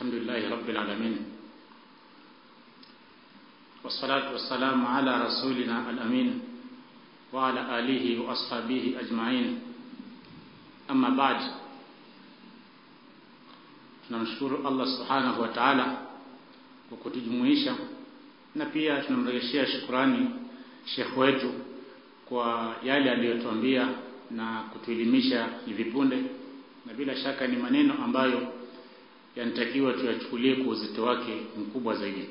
الحمد لله رب العالمين والصلاة والسلام على رسولنا الأمين وعلى آله وأصحابه أجمعين أما بعد tunamshukuru Allah subhanahu wa ta'ala kwa kutujumuisha na pia tunamrejeshea shukrani Sheikh wetu kwa yale aliyotuambia na kutuelimisha hivi punde na bila shaka ni maneno ambayo yanatakiwa tuyachukulie kwa uzito wake mkubwa zaidi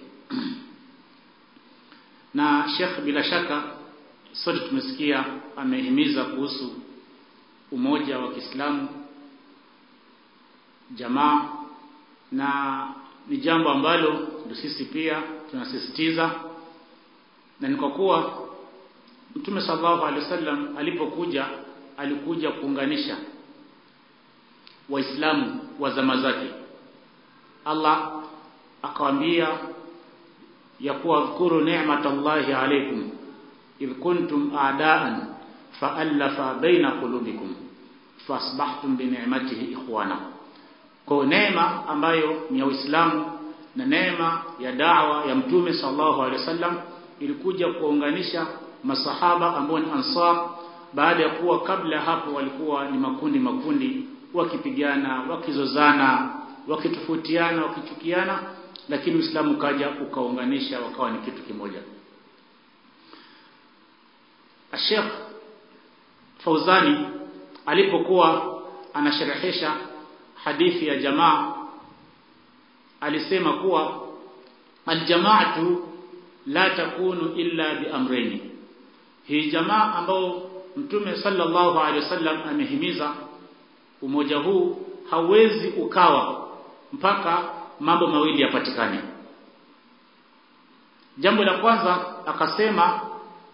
na Sheikh bila shaka sote tumesikia amehimiza kuhusu umoja wa Kiislamu jamaa na ni jambo ambalo ndio sisi pia tunasisitiza na ni kwa kuwa Mtume sallallahu alaihi wasallam alipokuja alikuja kuunganisha waislamu wa zama zake Allah akawaambia ya kuwa dhkuru ni'matallahi alaykum idh kuntum a'daan fa'alafa baina qulubikum fasbahtum bi ni'matihi ikhwana kwa neema ambayo ni ya Uislamu na neema ya da'wa ya Mtume sallallahu alaihi wasallam ilikuja kuunganisha masahaba ambao ni ansar baada ya kuwa kabla hapo walikuwa ni makundi makundi wakipigana wakizozana wakitofautiana wakichukiana lakini Uislamu kaja ukaunganisha wakawa ni kitu kimoja Sheikh Fauzani alipokuwa anasherehesha hadithi ya jamaa alisema kuwa aljamaatu la takunu illa biamrayni hii jamaa ambao mtume sallallahu alaihi wasallam amehimiza umoja huu hauwezi ukawa mpaka mambo mawili yapatikane jambo la kwanza akasema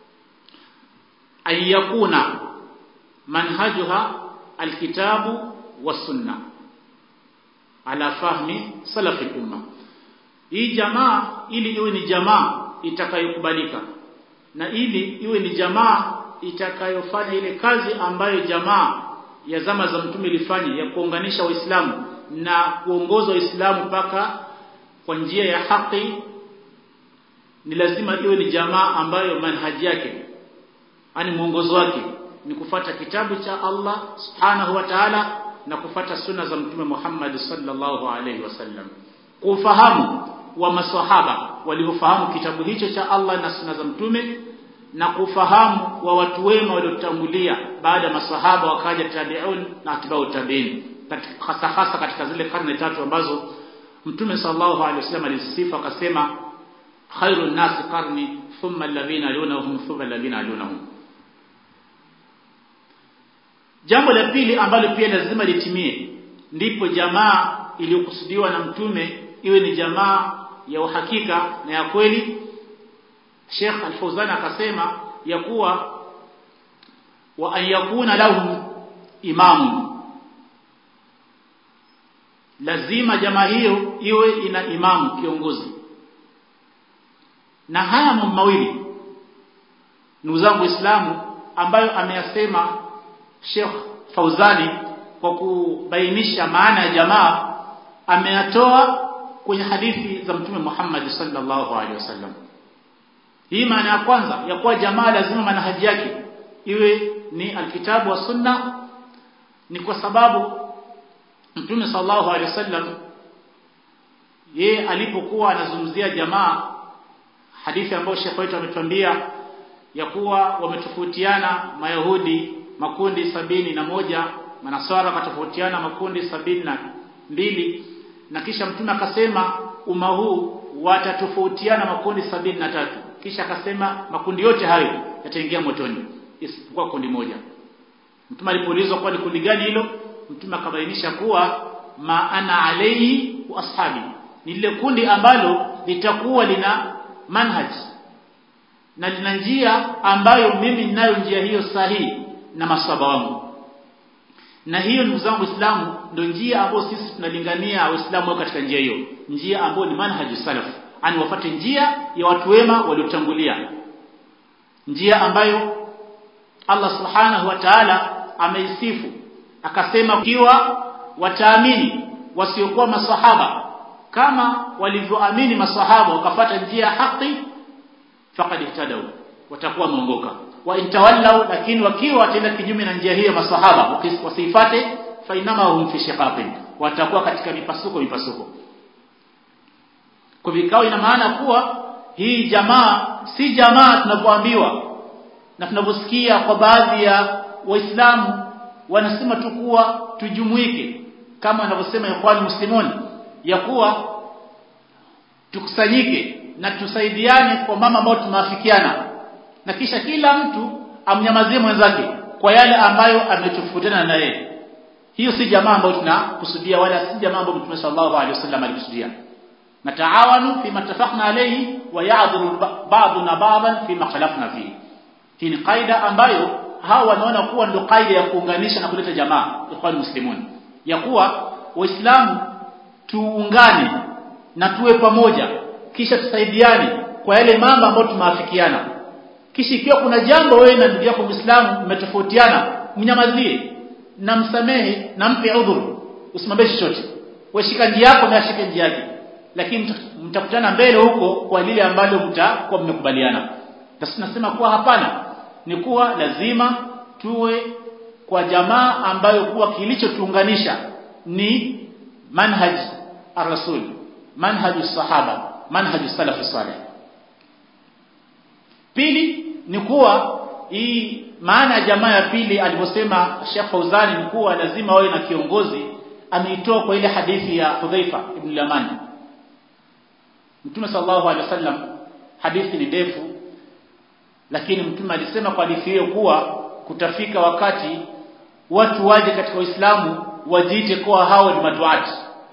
ayakuna manhajuha alkitabu wasunna ala fahmi salafi umma hii jamaa ili iwe ni jamaa itakayokubalika na ili iwe ni jamaa itakayofanya ile kazi ambayo jamaa ya zama za mtume ilifanya ya kuunganisha waislamu na kuongoza waislamu mpaka kwa njia ya haki ni lazima iwe ni jamaa ambayo manhaji yake ani mwongozo wake ni kufata kitabu cha Allah subhanahu wa ta'ala na kufata sunna za mtume Muhammad sallallahu alaihi wasallam kufahamu wa maswahaba waliofahamu kitabu hicho cha Allah na sunna za mtume na kufahamu wa watu wema waliotangulia baada ya maswahaba wakaja tabi'un na atba'u tabi'in hasa hasa katika zile karne tatu ambazo mtume sallallahu alaihi wasallam alisifa akasema khairun nasi qarni thumma alladhina yalunahum thumma alladhina yalunahum jambo la pili ambalo pia lazima litimie ndipo jamaa iliyokusudiwa na mtume iwe ni jamaa ya uhakika na ya kweli Sheikh Al-Fauzan akasema ya kuwa wa an yakuna lahum imamu lazima jamaa hiyo iwe ina imamu kiongozi na haya mambo mawili ndugu zangu Waislamu ambayo ameyasema Sheikh Fauzani kwa kubainisha maana ya jamaa ameyatoa kwenye hadithi za Mtume Muhammad sallallahu alaihi wasallam hii maana ya kwanza ya kuwa jamaa lazima manhaji yake iwe ni alkitabu wa sunna ni kwa sababu Mtume sallallahu alaihi wasallam yeye alipokuwa anazungumzia jamaa hadithi ambayo Sheikh wetu ametuambia ya kuwa wametofautiana mayahudi makundi sabini na moja manaswara wakatofautiana makundi sabini na mbili na kisha mtume akasema umma huu watatofautiana makundi sabini na tatu kisha akasema makundi yote hayo yataingia motoni isipokuwa kundi moja mtume alipoulizwa kwa ni kundi gani hilo mtume akabainisha kuwa maana alayhi wa ashabi ni lile kundi ambalo litakuwa lina manhaj na lina njia ambayo mimi ninayo njia hiyo sahihi na maswaba wangu na hiyo ndugu zangu Uislamu ndio njia ambayo sisi tunalingania Waislamu katika njia hiyo njia ambayo ni manhaju salaf ani wafate njia ya watu wema waliotangulia njia ambayo Allah subhanahu wa ta'ala ameisifu akasema kiwa wataamini wasiokuwa masahaba kama walivyoamini masahaba wakafata njia ya haki faqad ihtadaw watakuwa wameongoka wa intawallau lakini wakiwa watenda kinyume na njia hiyo masahaba wasifate fa inama hum fi shiqaqin watakuwa katika mipasuko mipasuko kwa vikao ina maana kuwa hii jamaa si jamaa tunapoambiwa na tunaposikia kwa baadhi ya waislamu wanasema tu kuwa tujumuike kama wanavyosema ikhwan muslimun ya kuwa tukusanyike na tusaidiane kwa mama ambao tumeafikiana na kisha kila mtu amnyamazie mwenzake kwa yale ambayo ametofautiana na yeye hiyo si jamaa ambayo tunakusudia wala si jamaa ambayo Mtume sallallahu alaihi wasallam alikusudia na taawanu fi matafaqna alayhi wa ya'dhuru ba'duna ba'dan fi khalafna fihi hii ni kaida ambayo hawa wanaona kuwa ndio kaida ya kuunganisha na kuleta jamaa ikhwan muslimun ya kuwa waislamu tuungane na tuwe pamoja kisha tusaidiane kwa yale mambo ambayo tumeafikiana kisha ikiwa kuna jambo wewe na ndugu yako muislamu mmetofautiana mnyamazie na msamehe na mpe udhuru usimwambie chochote wewe shika njia yako na ashike njia yake lakini mtakutana mbele huko kwa lile ambalo mtakuwa mmekubaliana basi tunasema kuwa hapana ni kuwa lazima tuwe kwa jamaa ambayo kuwa kilichotuunganisha ni manhaj ar-rasul manhaj sahaba manhaj salaf salih pili ni kuwa hii maana ya jamaa ya pili alivyosema Sheikh Fauzani ni kuwa lazima wawe na kiongozi ameitoa kwa ile hadithi ya Hudhaifa ibn Yaman Mtume sallallahu alaihi wasallam hadithi ni ndefu lakini mtume alisema kwa hadithi hiyo kuwa kutafika wakati watu waje katika Uislamu wajiite kuwa hao ni maduati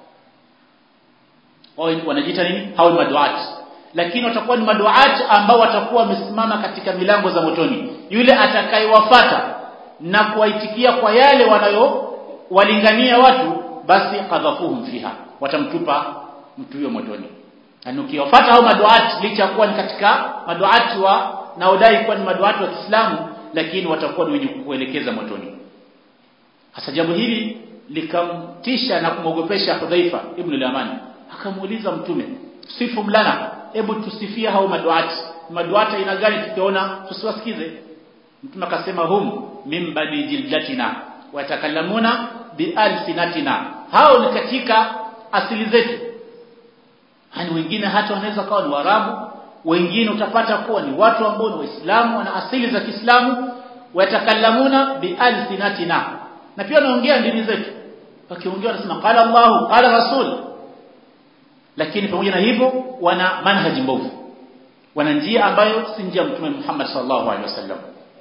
wao wanajiita nini hao ni maduati lakini watakuwa ni maduati ambao watakuwa wamesimama katika milango za motoni yule atakayewafata na kuwaitikia kwa yale wanayo walingania watu basi qadhafuhum fiha watamtupa mtu huyo motoni na ukiwafuata hao maduati licha kuwa ni katika maduati wa naodai kuwa ni maduati wa Kiislamu lakini watakuwa ni wenye kukuelekeza motoni hasa jambo hili likamtisha na kumwogopesha Hudhaifa ibn al-Yaman akamuuliza mtume sifu mlana hebu tusifia hao maduati maduati ina gani tukiona tusiwasikize mtume akasema hum min bani jildatina watakallamuna bialsinatina hao ni katika asili zetu hani wengine hata wanaweza kawa ni warabu wengine utapata kuwa ni watu ambao ni waislamu wana asili za Kiislamu watakallamuna bialsinatina na pia wanaongea ndimi zetu wakiongea wanasema qala Allahu qala rasul lakini pamoja na hivyo wana manhaji mbovu wana njia ambayo si njia ya mtume Muhammad sallallahu alaihi wasallam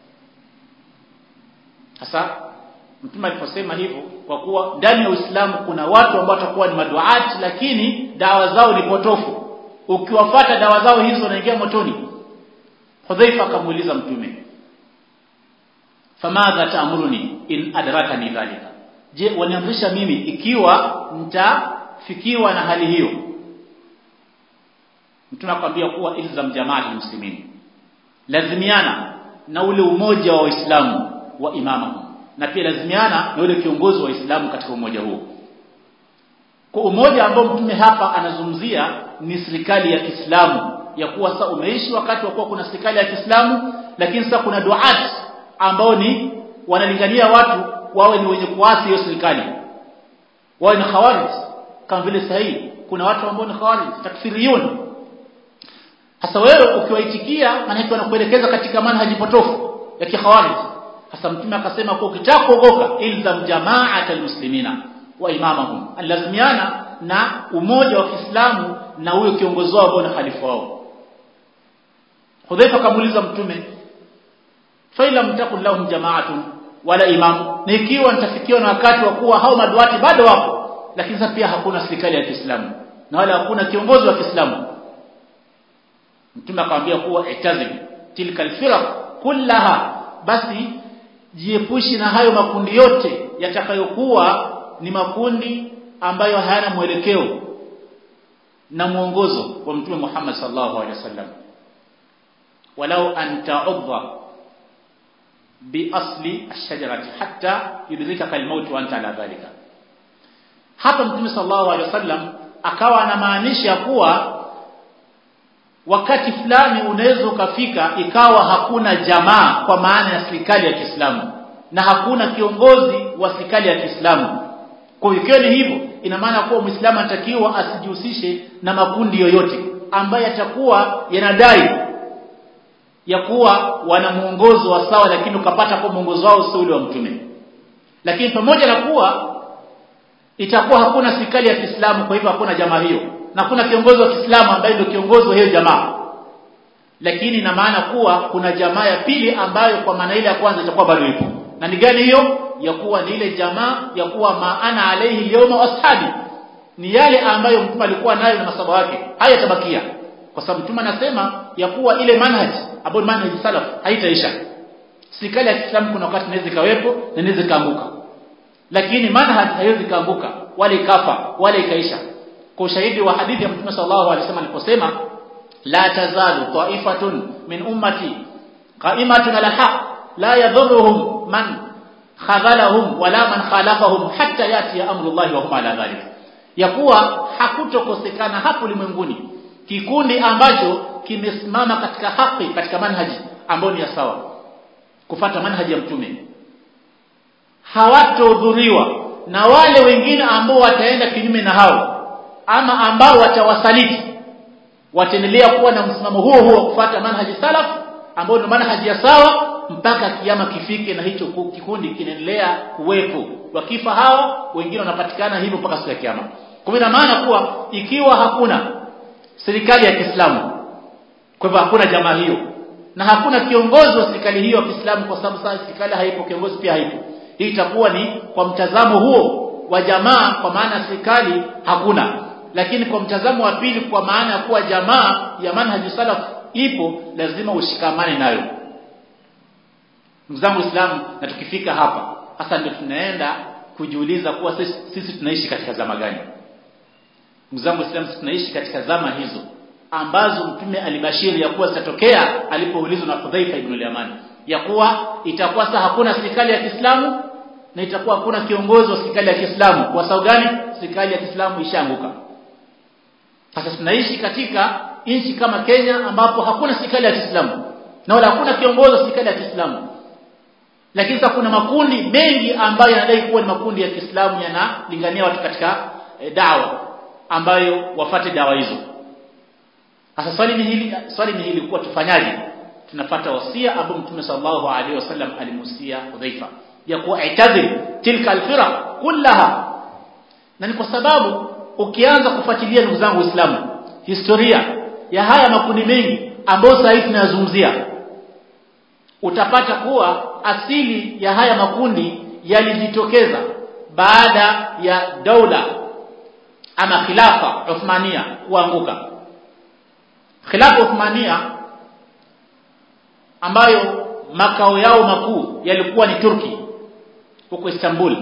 sasa mtume aliposema hivyo kwa kuwa ndani ya Uislamu kuna watu ambao watakuwa ni maduati lakini dawa zao ni potofu ukiwafata dawa zao hizo unaingia motoni Hudhaifa akamuuliza mtume famadha taamuruni in adrakani dhalika je waniamrisha mimi ikiwa nitafikiwa na hali hiyo mtume akwambia kuwa ilzam jamaati muslimin lazimiana na ule umoja wa waislamu wa imama na pia lazimiana na ule kiongozi wa waislamu katika umoja huo kwa umoja ambao mtume hapa anazungumzia ni serikali ya Kiislamu ya kuwa sasa umeishi wakati wa kuwa kuna serikali ya Kiislamu lakini sasa kuna duat ambao ni wanalingania watu wawe ni wenye kuasi hiyo serikali wawe ni khawarij kama vile sahihi kuna watu ambao ni khawarij takfiriyun hasa wewe ukiwaitikia maana wanakuelekeza katika manhaji potofu ya kikhawarij hasa mtume akasema kwa ukitaka kuogoka ilzam jama'atal muslimina wa imamahum alazimiana na umoja wa Kiislamu na huyo kiongozi wao ambao ni khalifa wao Hudhaifa kamuuliza mtume fa ila mtakun lahum jama'atun wala imam na ikiwa nitafikiwa na wakati wa kuwa hao maduati bado wapo lakini sasa pia hakuna serikali ya Kiislamu na wala hakuna kiongozi wa Kiislamu mtume akamwambia kuwa itazim tilka alfiraq kullaha basi jiepushi na hayo makundi yote yatakayokuwa ni makundi ambayo hayana mwelekeo na mwongozo wa mtume Muhammad sallallahu alaihi wasallam walau an ta'udha bi asli ash-shajarati hatta yudrikaka al-maut wa anta ala dhalika hapa mtume sallallahu alaihi wasallam akawa anamaanisha kuwa wakati fulani unaweza ukafika ikawa hakuna jamaa kwa maana ya serikali ya Kiislamu na hakuna kiongozi wa serikali ya Kiislamu kwa hiyo ikiwa ni hivyo ina maana kuwa Muislamu anatakiwa asijihusishe na makundi yoyote ambaye atakuwa yanadai ya kuwa wana muongozo wa sawa lakini ukapata kwa muongozo wao sio ule wa mtume lakini pamoja na kuwa itakuwa hakuna serikali ya Kiislamu kwa hivyo hakuna jamaa hiyo na kuna kiongozi wa Kiislamu ambaye ndio kiongozi wa hiyo jamaa lakini ina maana kuwa kuna jamaa ya pili ambayo kwa maana ile ya kwanza itakuwa bado ipo na ni gani hiyo ya kuwa ni ile jamaa ya kuwa maana alaihi liyoma washabi ni yale ambayo mtume alikuwa nayo na masaba wake haya tabakia kwa sababu mtume anasema ya kuwa ile manhaji ambayo manhaji salaf haitaisha serikali ya Kiislamu kuna wakati inaweza ikawepo na inaweza ikaanguka lakini manhaji haiwezi kaanguka wala ikafa wala ikaisha kwa ushahidi wa hadithi ya mtume sallallahu alaihi wasallam aliposema la tazalu ta'ifatun min ummati qa'imatun ala haqq la yadhurruhum man khadhalahum wala man khalafahum hatta yati amru Allah wa hum ala dhalik ya kuwa hakutokosekana hapo ulimwenguni kikundi ambacho kimesimama katika haki katika manhaji ambayo ni ya sawa kufata manhaji ya mtume hawatodhuriwa na wale wengine ambao wataenda kinyume na hao ama ambao watawasaliti wataendelea kuwa na msimamo huo huo wa kufuata manhaji salaf ambao ni manhaji ya sawa mpaka kiama kifike na hicho kikundi kinaendelea kuwepo wakifa hawa wengine wanapatikana hivyo mpaka siku ya kiama kwa ina maana kuwa ikiwa hakuna serikali ya Kiislamu kwa hivyo hakuna jamaa hiyo na hakuna kiongozi wa serikali hiyo ya Kiislamu kwa sababu sasa serikali haipo kiongozi pia haipo hii itakuwa ni kwa mtazamo huo wa jamaa kwa maana serikali hakuna lakini kwa mtazamo wa pili kwa maana ya kuwa jamaa ya manhaji salaf ipo lazima ushikamane nayo ndugu zangu Waislamu na tukifika hapa hasa ndio tunaenda kujiuliza kuwa sisi, sisi tunaishi katika zama gani ndugu zangu Waislamu tunaishi katika zama hizo ambazo mtume alibashiri ya kuwa zitatokea alipoulizwa na Hudhaifa ibn al-Yaman ya kuwa itakuwa sasa hakuna serikali ya Kiislamu na itakuwa hakuna kiongozi wa serikali ya Kiislamu kwa sababu gani serikali ya Kiislamu ishaanguka sasa tunaishi katika nchi kama Kenya ambapo hakuna serikali ya Kiislamu na wala hakuna kiongozi wa serikali ya Kiislamu lakini sasa kuna makundi mengi ambayo yanadai kuwa ni makundi ya Kiislamu yanalingania watu katika e, dawa ambayo wafate dawa hizo sasa swali ni hili swali ni hili kuwa tufanyaje tunapata wasia ambao Mtume sallallahu alaihi wasallam alimusia Hudhaifa ya kuwa itadhir tilka alfiraq kullaha na ni kwa sababu ukianza kufuatilia ndugu zangu Waislamu historia ya haya makundi mengi ambayo sasa hivi tunayazungumzia utapata kuwa asili ya haya makundi yalijitokeza baada ya daula ama khilafa Uthmania kuanguka khilafa Uthmania ambayo makao yao makuu yalikuwa ni Turki huko Istanbul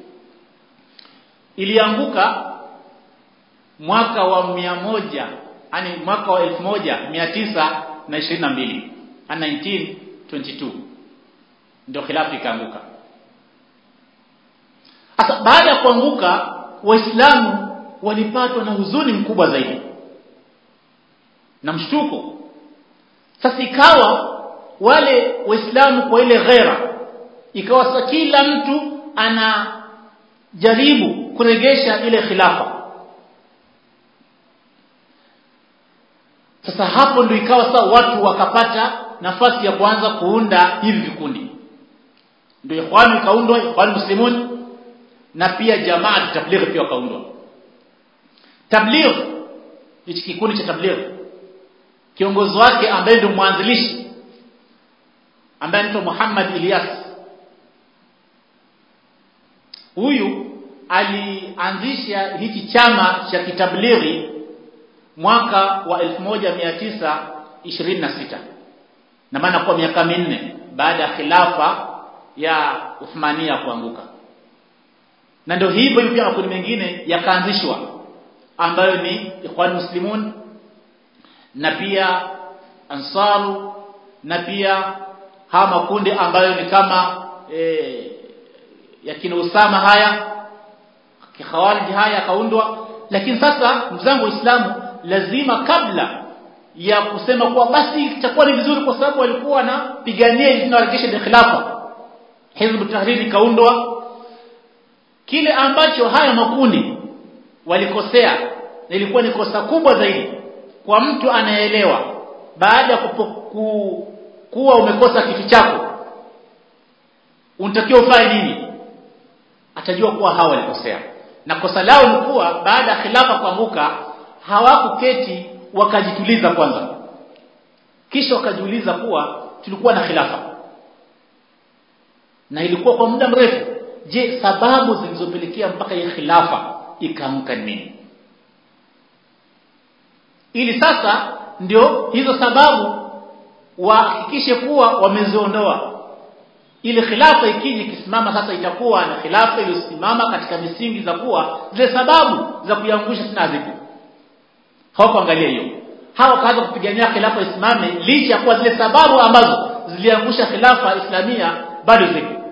ilianguka mwaka wa mia moja yani mwaka wa elfu moja mia tisa na ishirini na mbili 1922 ndio khilafu ikaanguka sasa baada ya kuanguka waislamu walipatwa na huzuni mkubwa zaidi na mshtuko sasa ikawa wale waislamu kwa ile ghera ikawa sasa kila mtu anajaribu kuregesha ile khilafa sasa hapo ndio ikawa sasa watu wakapata nafasi ya kuanza kuunda hivi vikundi ndio ikhwani kaundwa ikhwani muslimun na pia jamaa tabligh pia kaundwa tabligh hichi kikundi cha tabligh kiongozi wake ambaye ndio mwanzilishi ambaye anaitwa Muhammad Ilyas huyu alianzisha hichi chama cha kitablighi mwaka wa 1926 na maana kwa miaka minne baada ya khilafa ya Uthmania kuanguka na ndio hivyo pia makundi mengine yakaanzishwa ambayo ni Ikhwan Muslimun na pia Ansaru na pia haya makundi ambayo ni kama e, ya kina Usama haya kikhawarij haya kaundwa lakini sasa mzangu waislamu lazima kabla ya kusema kuwa basi itakuwa ni vizuri kwa sababu walikuwa wanapigania ili tunawarejesha khilafa hizb tahrir kaundwa kile ambacho haya makundi walikosea na ilikuwa ni kosa kubwa zaidi kwa mtu anayeelewa baada ya ku, kuwa umekosa kitu chako unatakiwa ufanye nini atajua kuwa hawa walikosea na kosa lao ni kuwa baada ya khilafa kuanguka hawakuketi wakajituliza kwanza kisha wakajiuliza kuwa tulikuwa na khilafa na ilikuwa kwa muda mrefu je sababu zilizopelekea mpaka hii khilafa ikaamka nini ili sasa ndio hizo sababu wahakikishe kuwa wameziondoa ili khilafa ikija ikisimama sasa itakuwa na khilafa iliyosimama katika misingi za kuwa zile sababu za kuiangusha tena zipo hawakuangalia hiyo hawa kaanza kupigania khilafa isimame licha ya kuwa zile sababu ambazo ziliangusha khilafa islamia bado zipo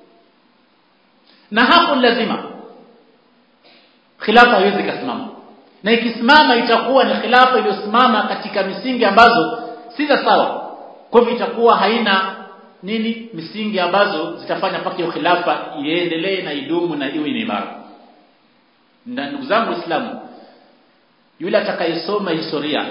na hapo lazima khilafa haiwezi kusimama na ikisimama itakuwa ni khilafa iliyosimama katika misingi ambazo si za sawa kwa hivyo itakuwa haina nini misingi ambazo zitafanya mpaka hiyo khilafa iendelee na idumu na iwe ni imara na ndugu zangu waislamu yule atakayesoma historia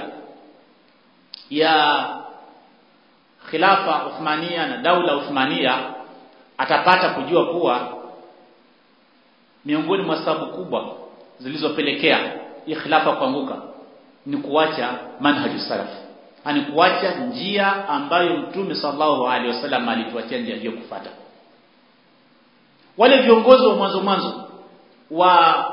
ya khilafa Uthmania na daula Uthmania atapata kujua kuwa miongoni mwa sababu kubwa zilizopelekea hii khilafa kuanguka ni kuacha manhaju salaf ani kuacha njia ambayo mtume sallallahu alaihi wasallam alituachia njia hiyo kufata wale viongozi wa mwanzo mwanzo wa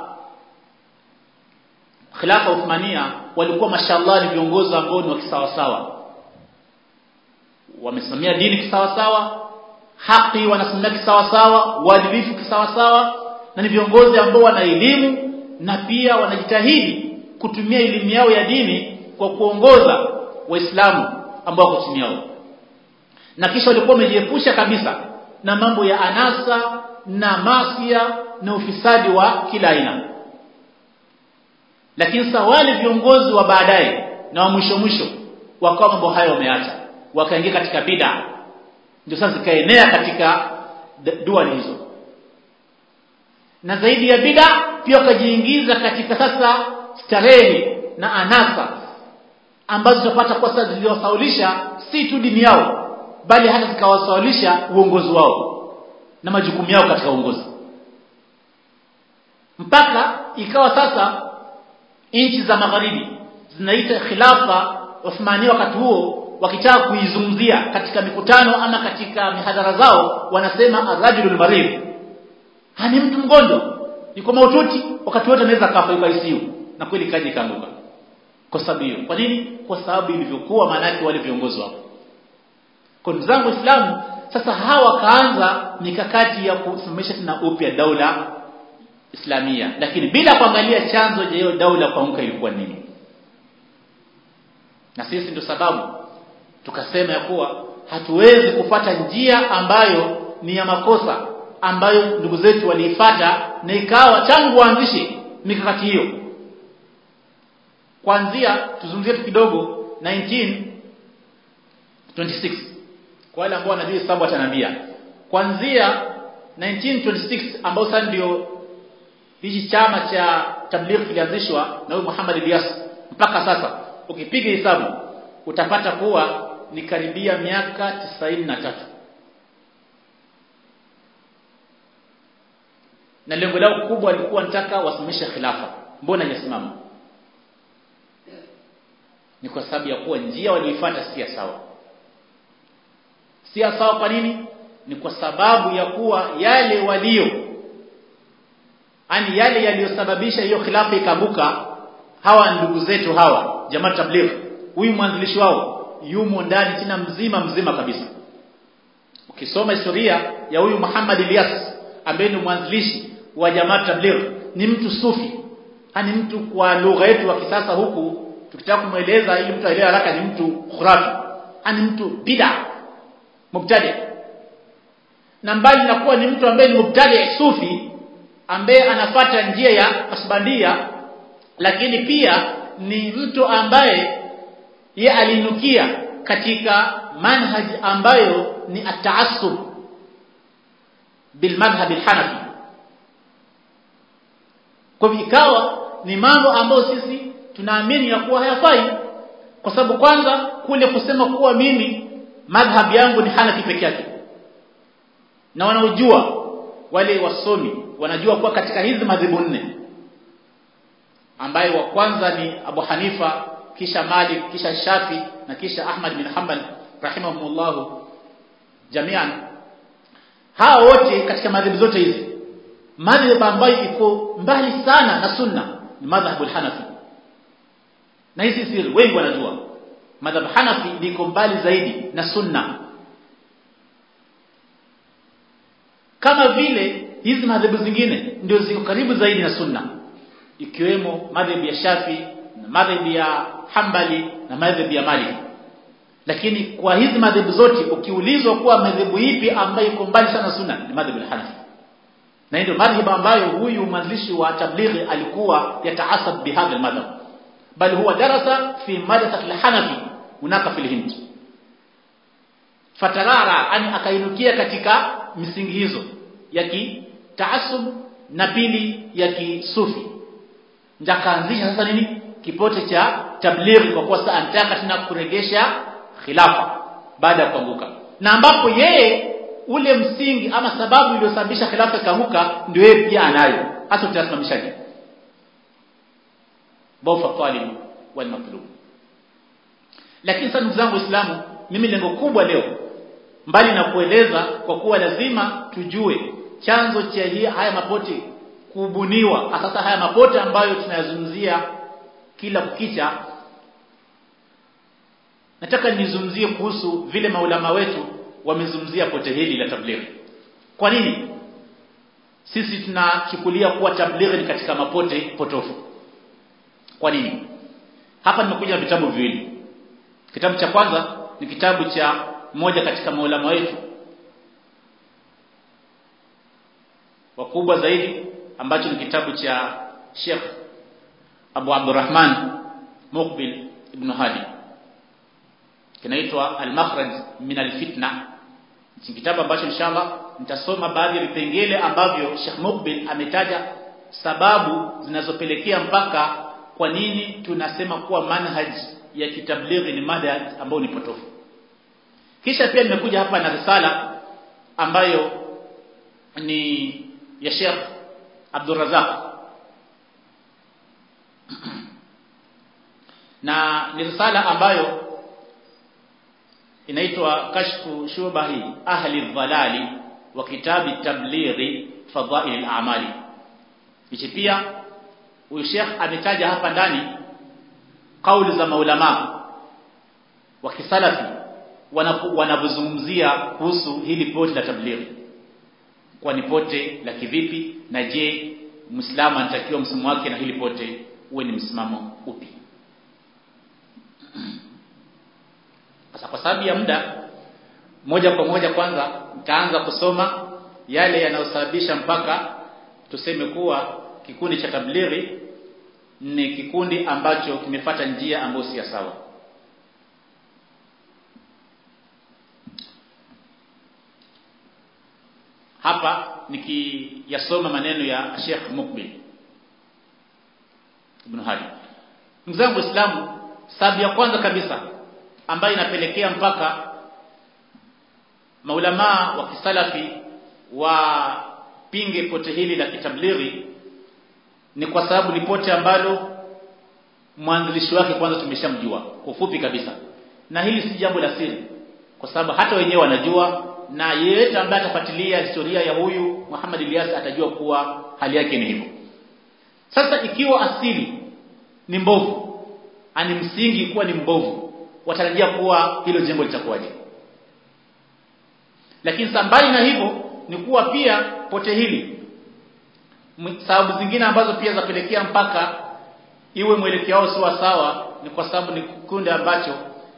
khilafa Uthmania walikuwa mashallah ni viongozi ambao ni wa kisawasawa wamesimamia dini kisawasawa haki wanasimamia kisawasawa uadilifu kisawasawa na ni viongozi ambao wana elimu na pia wanajitahidi kutumia elimu yao ya dini kwa kuongoza waislamu ambao wako chini yao na kisha walikuwa wamejiepusha kabisa na mambo ya anasa na masia na ufisadi wa kila aina lakini sasa wale viongozi wa baadaye na wa mwisho mwisho wakawa mambo hayo wameacha wakaingia katika bid'a ndio sasa zikaenea katika dua hizo na zaidi ya bid'a pia wakajiingiza katika sasa starehe na anasa ambazo tutapata kwa sasa ziliwasaulisha si tu dini yao bali hata zikawasaulisha uongozi wao na majukumu yao katika uongozi mpaka ikawa sasa nchi za magharibi zinaita khilafa Uthmani wakati huo wakitaka kuizungumzia katika mikutano ama katika mihadhara zao wanasema arrajulul marid hani mtu mgonjwa yuko mahututi wakati wote anaweza kafa yuko ICU na kweli kaji kaanguka kwa sababu hiyo kwa nini kwa sababu ilivyokuwa maanake wale viongozi wao kwa ndugu zangu waislamu sasa hawa wakaanza mikakati ya kusimamisha tena upya daula islamia lakini bila kuangalia chanzo cha hiyo daula kuanguka ilikuwa nini na sisi ndio sababu tukasema ya kuwa hatuwezi kupata njia ambayo ni ya makosa ambayo ndugu zetu waliifata na ikawa tangu waanzishe mikakati hiyo kuanzia tuzungumzie tu kidogo 1926 kwa wale ambao wanajua hesabu atanambia kuanzia 1926 ambao sasa ndio hichi chama cha tabligh kilianzishwa na huyu Muhammad Ilyas mpaka sasa ukipiga hesabu utapata kuwa ni karibia miaka 93 na lengo lao kubwa lilikuwa nataka wasimamishe khilafa mbona hajasimama ni kwa sababu ya kuwa njia walioifuata si sawa si sawa kwa nini ni kwa sababu ya kuwa yale walio ani yale yaliyosababisha hiyo khilafa ikaanguka hawa ndugu zetu hawa jamaa tabligh huyu mwanzilishi wao yumo ndani tena mzima mzima kabisa ukisoma historia ya huyu Muhammad Ilyas ambaye ni mwanzilishi wa jamaa tabligh ni mtu sufi ani mtu kwa lugha yetu wa kisasa huku tukitaka kumweleza ili mtu aelewe haraka ni mtu khurafi ani mtu bid'a mubtadi na mbali na kuwa ni mtu ambaye ni mubtadi sufi ambaye anafata njia ya asbandia lakini pia ni mtu ambaye ye alinukia katika manhaj ambayo ni ataassub bil madhhab al hanafi kwa hivyo ikawa ni mambo ambayo sisi tunaamini ya kuwa hayafai kwa sababu kwanza kule kusema kuwa mimi madhhab yangu ni hanafi peke yake na wanaojua wale wasomi wanajua kuwa katika hizi madhehebu nne ambaye wa kwanza ni Abu Hanifa kisha Malik kisha Shafi na kisha Ahmad bin Hanbal rahimahumullah jamian hawa wote katika madhehebu zote hizi madhhabu ambayo iko mbali sana na sunna ni madhhabu al-Hanafi na hizi siri wengi wanajua madhhabu Hanafi liko mbali zaidi na sunna kama vile hizi madhehebu zingine ndio ziko karibu zaidi na sunna ikiwemo madhehebu ya Shafi na madhehebu ya Hanbali na madhehebu ya Malik lakini kwa hizi madhehebu zote ukiulizwa kuwa madhehebu ipi ambayo iko mbali sana sunna ni madhehebu al-Hanafi na ndio madhhabu ambayo huyu mwanzilishi wa tablighi alikuwa yataasab bihadha al-madhhab bal huwa darasa fi madrasat al-Hanafi hunaka fil Hind fatarara ani akainukia katika misingi hizo ya kitaasub na pili ya kisufi ndakaanzisha sasa nini kipote cha tablighi kwa kuwa sasa anataka tena kuregesha khilafa baada ya kuanguka na ambapo yeye ule msingi ama sababu iliyosababisha khilafa ikaanguka ndio yeye pia anayo hasa tutasimamishaje bofa talib wal matlub lakini sasa ndugu zangu waislamu mimi lengo kubwa leo mbali na kueleza kwa kuwa lazima tujue chanzo cha hii haya mapote kubuniwa sasa haya mapote ambayo tunayazungumzia kila kukicha nataka nizungumzie kuhusu vile maulama wetu wamezungumzia pote hili la tablighi kwa nini sisi tunachukulia kuwa tablighi ni katika mapote potofu kwa nini hapa nimekuja na vitabu viwili kitabu cha kwanza ni kitabu cha mmoja katika maulama wetu wakubwa zaidi ambacho ni kitabu cha Sheikh Abu Abdurrahman Muqbil Ibn Hadi kinaitwa Al-Makhraj min al-Fitna ni kitabu ambacho inshallah nitasoma baadhi ya vipengele ambavyo Sheikh Muqbil ametaja sababu zinazopelekea mpaka kwa nini tunasema kuwa manhaj ya kitablighi ni mada ambayo ni potofu kisha pia nimekuja hapa na risala ambayo ni ya Sheikh Abdul Razak na ni risala ambayo inaitwa kashfu shubahi ahli dhalali wa kitabi tablighi fadhail al-a'mali hichi pia huyu Sheikh ametaja hapa ndani kauli za maulama wa kisalafi wanapozungumzia kuhusu hili pote la tablighi kwa ni pote la kivipi na je muislamu anatakiwa msimamo wake na hili pote uwe ni msimamo upi sasa kwa sababu ya muda moja kwa moja kwanza nitaanza kusoma yale yanayosababisha mpaka tuseme kuwa kikundi cha tablighi ni kikundi ambacho kimefata njia ambayo si sawa hapa nikiyasoma maneno ya Sheikh Mukbil Ibn Hadi mzangu Waislamu sababu ya kwanza kabisa ambayo inapelekea mpaka maulamaa wa kisalafi wapinge pote hili la kitablighi ni kwa sababu ni pote ambalo mwanzilishi wake kwanza tumeshamjua kwa ufupi kabisa na hili si jambo la siri kwa sababu hata wenyewe wanajua na yeyote ambaye atafuatilia historia ya huyu Muhammad Ilyas atajua kuwa hali yake ni hivyo sasa ikiwa asili ni mbovu ani msingi kuwa ni mbovu watarajia kuwa hilo jambo litakuwaje lakini sambali na hivyo ni kuwa pia pote hili sababu zingine ambazo pia zapelekea mpaka iwe mwelekeo wao sawa sawa ni kwa sababu ni kikundi ambacho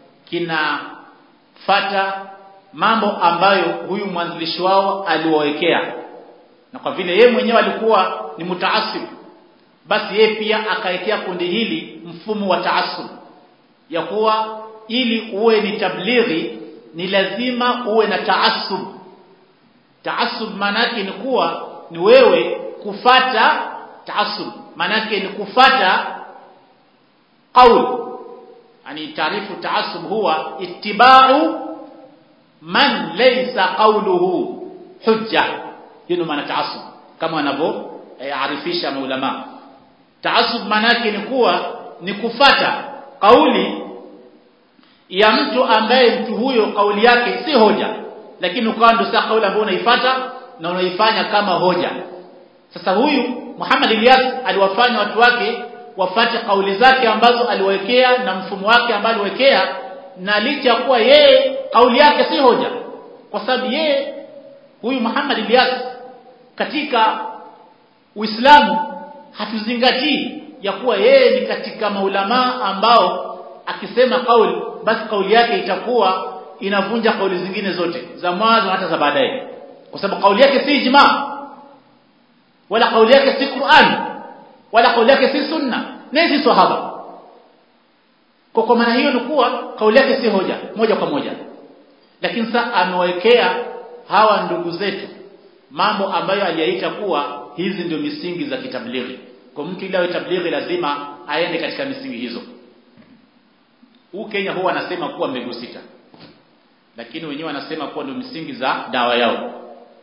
kinafata mambo ambayo huyu mwanzilishi wao aliwawekea na kwa vile yeye mwenyewe alikuwa ni mutaasib basi yeye pia akaekea kundi hili mfumo wa taasub ya kuwa ili uwe ni tablighi ni lazima uwe na taasub taasub manake ni kuwa ni wewe kufata taasub manake ni kufata qaul yani taarifu taasub huwa ittiba'u man laysa qawluhu hujja hiyo maana taasub kama wanavyo arifisha maulama taasub manake ni kuwa ni kufata kauli ya mtu ambaye mtu huyo kauli yake si hoja lakini ukawa ndio sasa kauli ambayo unaifuata na unaifanya kama hoja sasa huyu Muhammad Ilyas aliwafanya watu wake wafate kauli zake ambazo aliwekea na mfumo wake ambao aliwekea na licha kuwa yeye kauli yake si hoja kwa sababu yeye huyu Muhammad Ilyas katika Uislamu hatuzingatii ya kuwa yeye ni katika maulama ambao akisema kauli basi kauli yake itakuwa inavunja kauli zingine zote za mwanzo hata za baadaye kwa sababu kauli yake si ijma wala kauli yake si Qur'an wala kauli yake si sunna na si sahaba kwa kwa maana hiyo ni kuwa kauli yake si hoja moja kwa moja lakini sasa amewekea hawa ndugu zetu mambo ambayo aliyaita kuwa hizi ndio misingi za kitablighi kwa mtu ili awe tablighi lazima aende katika misingi hizo huu Kenya huwa anasema kuwa mbegu sita lakini wenyewe wanasema kuwa ndio misingi za dawa yao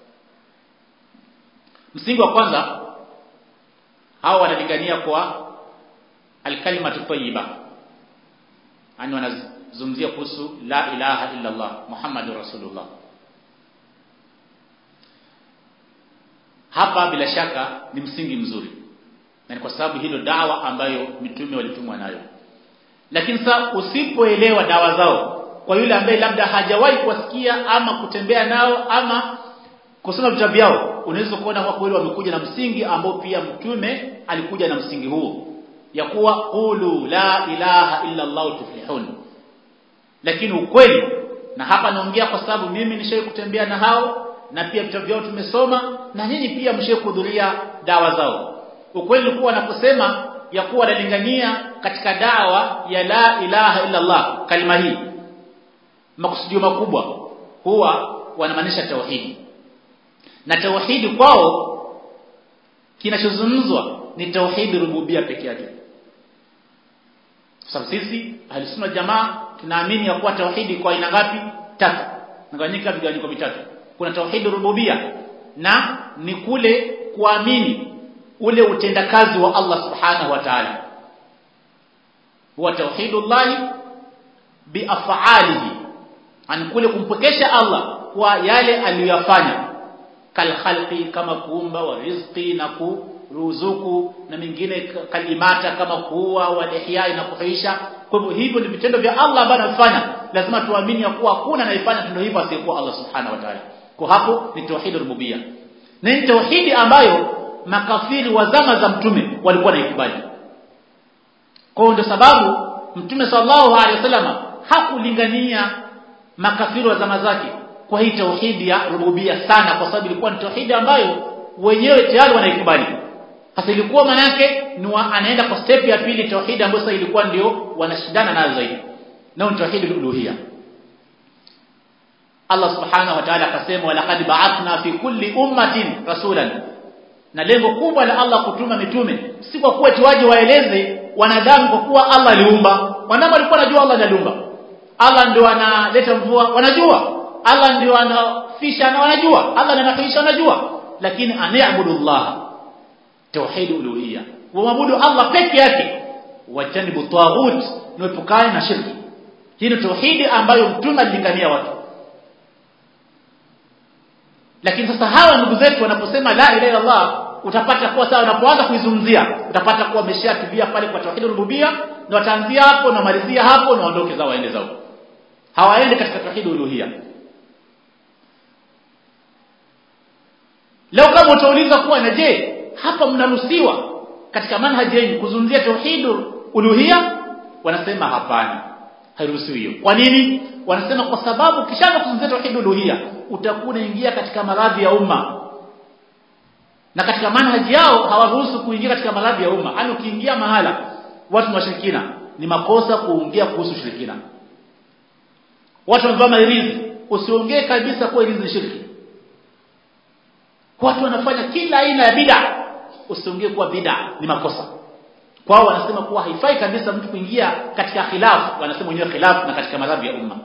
msingi wa kwanza hao wanalingania kwa alkalimatu tayyiba yani wanazungumzia kuhusu la ilaha illa Allah Muhammadur Rasulullah hapa bila shaka ni msingi mzuri na ni kwa sababu hilo dawa ambayo mitume walitumwa nayo lakini sasa usipoelewa dawa zao kwa yule ambaye labda hajawahi kuwasikia ama kutembea nao ama kusoma vitabu vyao unaweza kuona kwa kweli wamekuja na msingi ambao pia mtume alikuja na msingi huo ya kuwa qulu la ilaha illa Allah tuflihun lakini ukweli na hapa naongea kwa sababu mimi nishawahi kutembea na hao na pia vitabu vyao tumesoma na nyinyi pia mshawahi kuhudhuria dawa zao ukweli kuwa wanaposema ya kuwa wanalingania katika dawa ya la ilaha illa Allah kalima hii makusudio makubwa huwa wanamaanisha tauhidi na tauhidi kwao kinachozungumzwa ni tauhidi rububia peke yake sababu sisi ahlusunna jamaa tunaamini ya kuwa tauhidi kwa aina ngapi tatu nagawanyika vigawanyiko vitatu kuna tauhidi rububia na ni kule kuamini ule utendakazi wa Allah subhanahu wa ta'ala huwa tauhidullahi biaf'alihi an kule kumpokesha Allah kwa yale aliyoyafanya kal khalqi kama kuumba wa rizqi na kuruzuku na mingine kalimata kama kuua wa ihya na kuhuisha kwa hivyo hivyo ni vitendo vya Allah ambavyo anafanya lazima tuamini ya kuwa hakuna anayefanya tendo hivyo asiyekuwa Allah subhanahu wa ta'ala kwa hapo ni tauhid rububia na ni tauhidi ambayo makafiri wa zama za mtume walikuwa naikubali kwa ndio sababu mtume sallallahu alaihi wasallam hakulingania makafiri wa zama zake kwa hii tauhidi ya rububia sana kwa sababu ilikuwa ni tauhidi ambayo wenyewe tayari wanaikubali hasa ilikuwa manake ni anaenda kwa step ya pili tauhidi ambayo sasa ilikuwa ndio wanashindana nayo zaidi nao ni tauhidi uluhia Allah subhanahu wa ta'ala akasema walaqad ba'athna fi kulli ummatin rasulan na lengo kubwa la Allah kutuma mitume si kwa kuwa waje waeleze wanadamu kwa kuwa Allah aliumba wanadamu walikuwa wanajua Allah aliumba Allah ndio analeta mvua wanajua Allah ndio anafisha na wanajua Allah ndio anahuisha wanajua lakini aniabudu Allah tauhid uluhiyya waabudu Allah peke yake wajanibu taghut nuepukane na shirki hii ni tauhidi ambayo mtume alilingania watu lakini sasa hawa ndugu zetu wanaposema la ilaha illa Allah utapata kuwa sawa unapoanza kuizungumzia utapata kuwa wameshatulia pale kwa tauhid rububia na wataanzia hapo na malizia hapo na waondoke zao waende zao hawaendi katika tauhid uluhia leo kama utauliza kuwa na je hapa mnaruhusiwa katika manhaji yenu kuzungumzia tauhid uluhia wanasema hapana hairuhusiwi hiyo kwa nini wanasema kwa sababu kishaanza kuzungumzia tauhid uluhia utakuwa unaingia katika maradhi ya umma na katika manhaji yao hawaruhusu kuingia katika maradhi ya umma yani ukiingia mahala watu washirikina ni makosa kuongea kuhusu shirikina watu wamevaa mairizi usiongee kabisa kwa irizi ni shirki watu wanafanya kila aina ya bid'a usiongee kuwa bid'a ni makosa kwao wanasema kuwa haifai kabisa mtu kuingia katika khilaf wanasema wenyewe khilaf na katika madhabi ya umma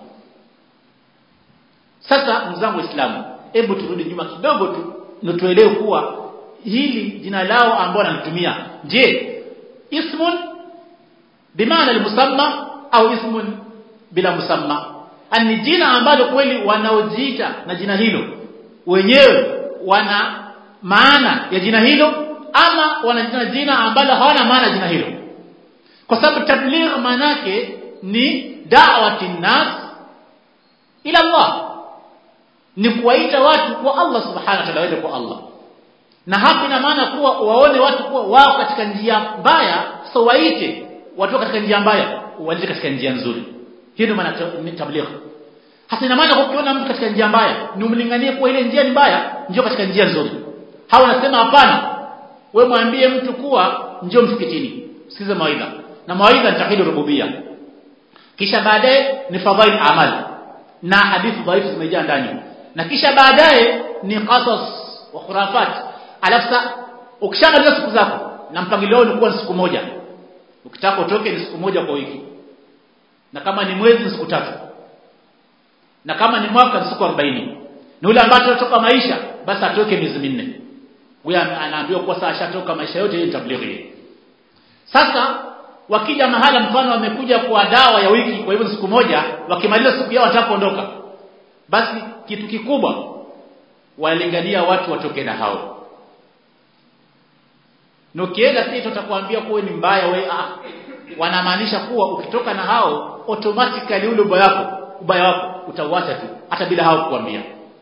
sasa mzangu waislamu hebu turudi nyuma kidogo tu tuelewe kuwa hili jina lao ambao wanalitumia je ismun bimaana almusamma au ismun bila musamma ani jina ambalo kweli wanaojiita na jina hilo wenyewe wana maana ya jina hilo ama wana jina ambalo hawana maana jina hilo kwa sababu tabligh manake ni da'wati nas ila Allah ni kuwaita watu kwa Allah subhanahu wa ta'ala waende kwa Allah na hapa ina maana kuwa waone watu kuwa wao katika njia mbaya so waite watu katika njia mbaya walete katika njia nzuri hiyo ndio maana ni tabligh hasa ina maana ukiona mtu katika njia mbaya ni umlinganie kuwa ile njia ni mbaya njoo katika njia nzuri hawa wanasema hapana wewe mwambie mtu kuwa njoo msikitini sikiza mawaidha na mawaidha ni tauhid rububia kisha baadaye ni fadhail amal na hadithi dhaifu zimejaa ndani na kisha baadaye ni qasas wa khurafat alafu ukishamaliza siku zako na mpangilio ni kuwa ni siku moja ukitaka utoke ni siku moja kwa wiki na kama ni mwezi ni siku tatu na kama ni mwaka ni siku 40 na yule ambaye anatoka maisha basi atoke miezi minne huyo anaambiwa kuwa sasa ashatoka maisha yote hiyo tablighi sasa wakija mahala mfano wamekuja kwa dawa ya wiki kwa hivyo siku moja wakimaliza siku yao wataka kuondoka basi kitu kikubwa walingania watu watoke na hao na ukienda pia tutakwambia kuwa ni mbaya we ah, wanamaanisha kuwa ukitoka na hao automatically ule ubaya wako ubaya wako utauacha tu hata bila hao kukwambia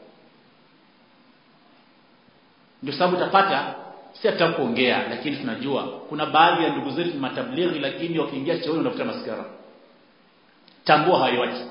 ndio sababu utapata si hata kuongea lakini tunajua kuna baadhi ya ndugu zetu ni matablighi lakini wakiingia chooni wanafuta maskara tambua hawayote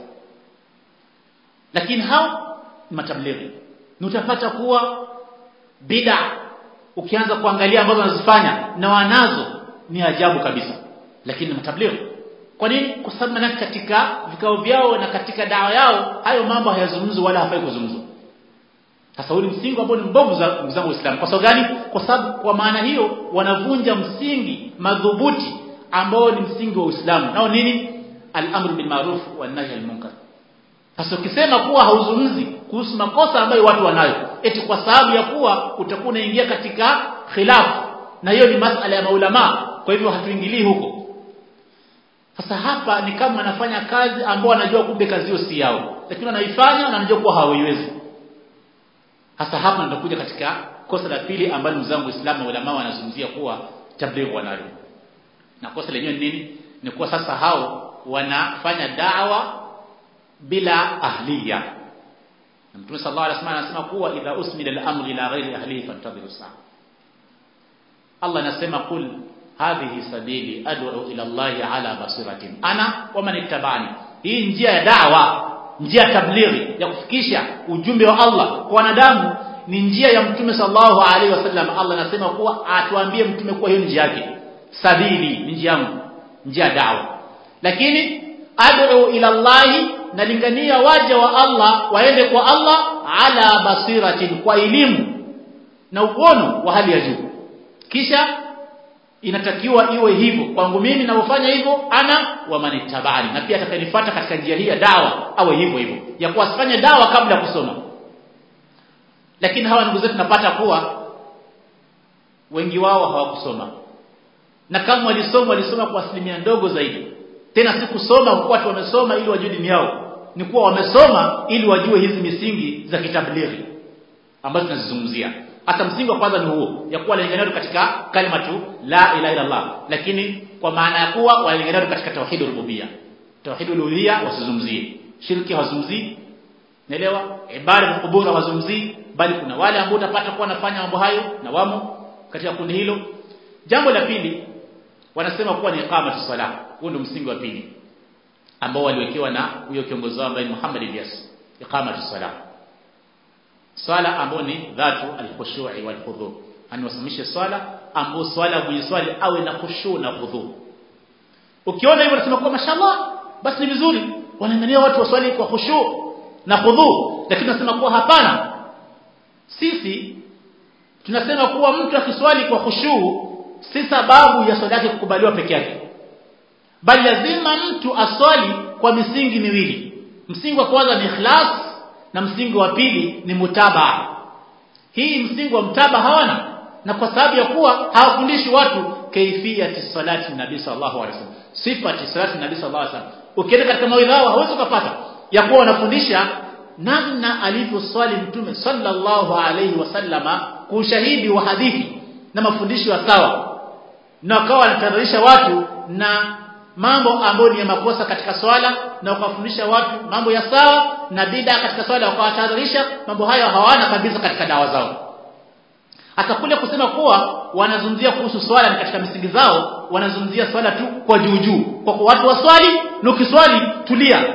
lakini hao ni matablighi na utapata kuwa bid'a ukianza kuangalia ambazo wanazifanya na wanazo ni ajabu kabisa lakini matablighi kwa nini kwa sababu maana katika vikao vyao na katika dawa yao hayo mambo hayazungumzwi wala hafai kuzungumzwa sasa huu msingi ambao ni mbovu za ndugu zangu waislamu kwa sababu gani kwa sababu kwa maana hiyo wanavunja msingi madhubuti ambao ni msingi wa Uislamu nao nini al-amru bil ma'ruf wan nahy anil munkar sasa ukisema kuwa hauzungumzi kuhusu makosa ambayo watu wanayo eti kwa sababu ya kuwa utakuwa unaingia katika khilafu na hiyo ni masala ya maulama kwa hivyo hatuingilii huko sasa hapa ni kama wanafanya kazi ambao wanajua kumbe kazi hiyo si yao lakini wanaifanya na wanajua kuwa hawaiwezi hasa hapa nitakuja katika kosa la pili ambalo ndugu zangu Uislamu ulama wanazungumzia kuwa tabligh wanalo na kosa lenyewe ni nini ni kuwa sasa hao wanafanya dawa bila ahliya na Mtume sallallahu alaihi wasallam anasema kuwa idha usmila al-amru ila ghairi ahlihi fantadhiru saa Allah anasema kul hadhihi sabili ad'u ila Allah ala basiratin ana wa man ittabani hii njia ya da'wa njia ya tablighi ya kufikisha ujumbe wa Allah kwa wanadamu ni njia ya mtume sallallahu alaihi wasallam Allah anasema kuwa atuambie mtume kuwa hiyo njia yake sabili ni njia yangu njia ya da'wa lakini ad'u ila Allah nalingania waja wa Allah waende kwa Allah ala basiratin kwa elimu na uono wa hali ya juu kisha inatakiwa iwe hivyo kwangu mimi ninapofanya hivyo ana wa manitabani na pia atakayenifuata katika njia hii ya dawa awe hivyo hivyo ya kuwasifanya dawa kabla ya kusoma lakini hawa ndugu zetu napata kuwa wengi wao hawakusoma na kama walisoma walisoma kwa asilimia ndogo zaidi tena si kusoma kwa watu wamesoma ili wajue dini yao ni kuwa wamesoma ili wajue hizi misingi za kitablighi ambazo tunazizungumzia hata msingi wa kwanza ni huo ya kuwa walingania katika kalima tu la ilaha illa Allah lakini kwa maana ya kuwa walingania katika tauhid rububia tauhid uluhiyya wasizungumzie shirki hawazungumzii naelewa ibada ya kubura hawazungumzii bali kuna wale ambao utapata kuwa wanafanya mambo hayo na wamo katika kundi hilo jambo la pili wanasema kuwa ni iqamatu salah huo ndio msingi wa pili ambao waliwekewa na huyo kiongozi wao ambaye ni Muhammad Ilyas iqamatu salah swala ambayo ni dhatu al-khushu'i wal khudhu aniwasimamishe swala ambao swala mwenye swali awe na khushu na khudhu ukiona hivyo unasema kwa mashallah basi ni vizuri wanaangalia watu waswali kwa khushu na khudhu lakini tunasema kuwa hapana sisi tunasema kuwa mtu akiswali kwa khushu si sababu ya swala yake kukubaliwa peke yake bali lazima mtu aswali kwa misingi miwili msingi wa kwanza ni ikhlas na msingi wa pili ni mutabaa hii msingi wa mtaba hawana na kwa sababu ya kuwa hawafundishi watu kaifiyati salati nabii sallallahu alaihi wasallam sifati salati nabii sallallahu alaihi wasallam ukienda katika mawaidha hao hauwezi kupata ya kuwa wanafundisha namna alivyoswali mtume sallallahu alaihi wasallama kwa ushahidi wa hadithi na mafundisho ya sawa na wakawa wanatahadharisha watu na mambo ambayo ni ya makosa katika swala na wakafundisha watu mambo ya sawa na bid'a katika swala wakawatahadharisha mambo hayo hawana kabisa katika dawa zao hata kule kusema kuwa wanazungumzia kuhusu swala ni katika misingi zao wanazungumzia swala tu kwa juu juu kwa kuwa watu waswali na ukiswali tulia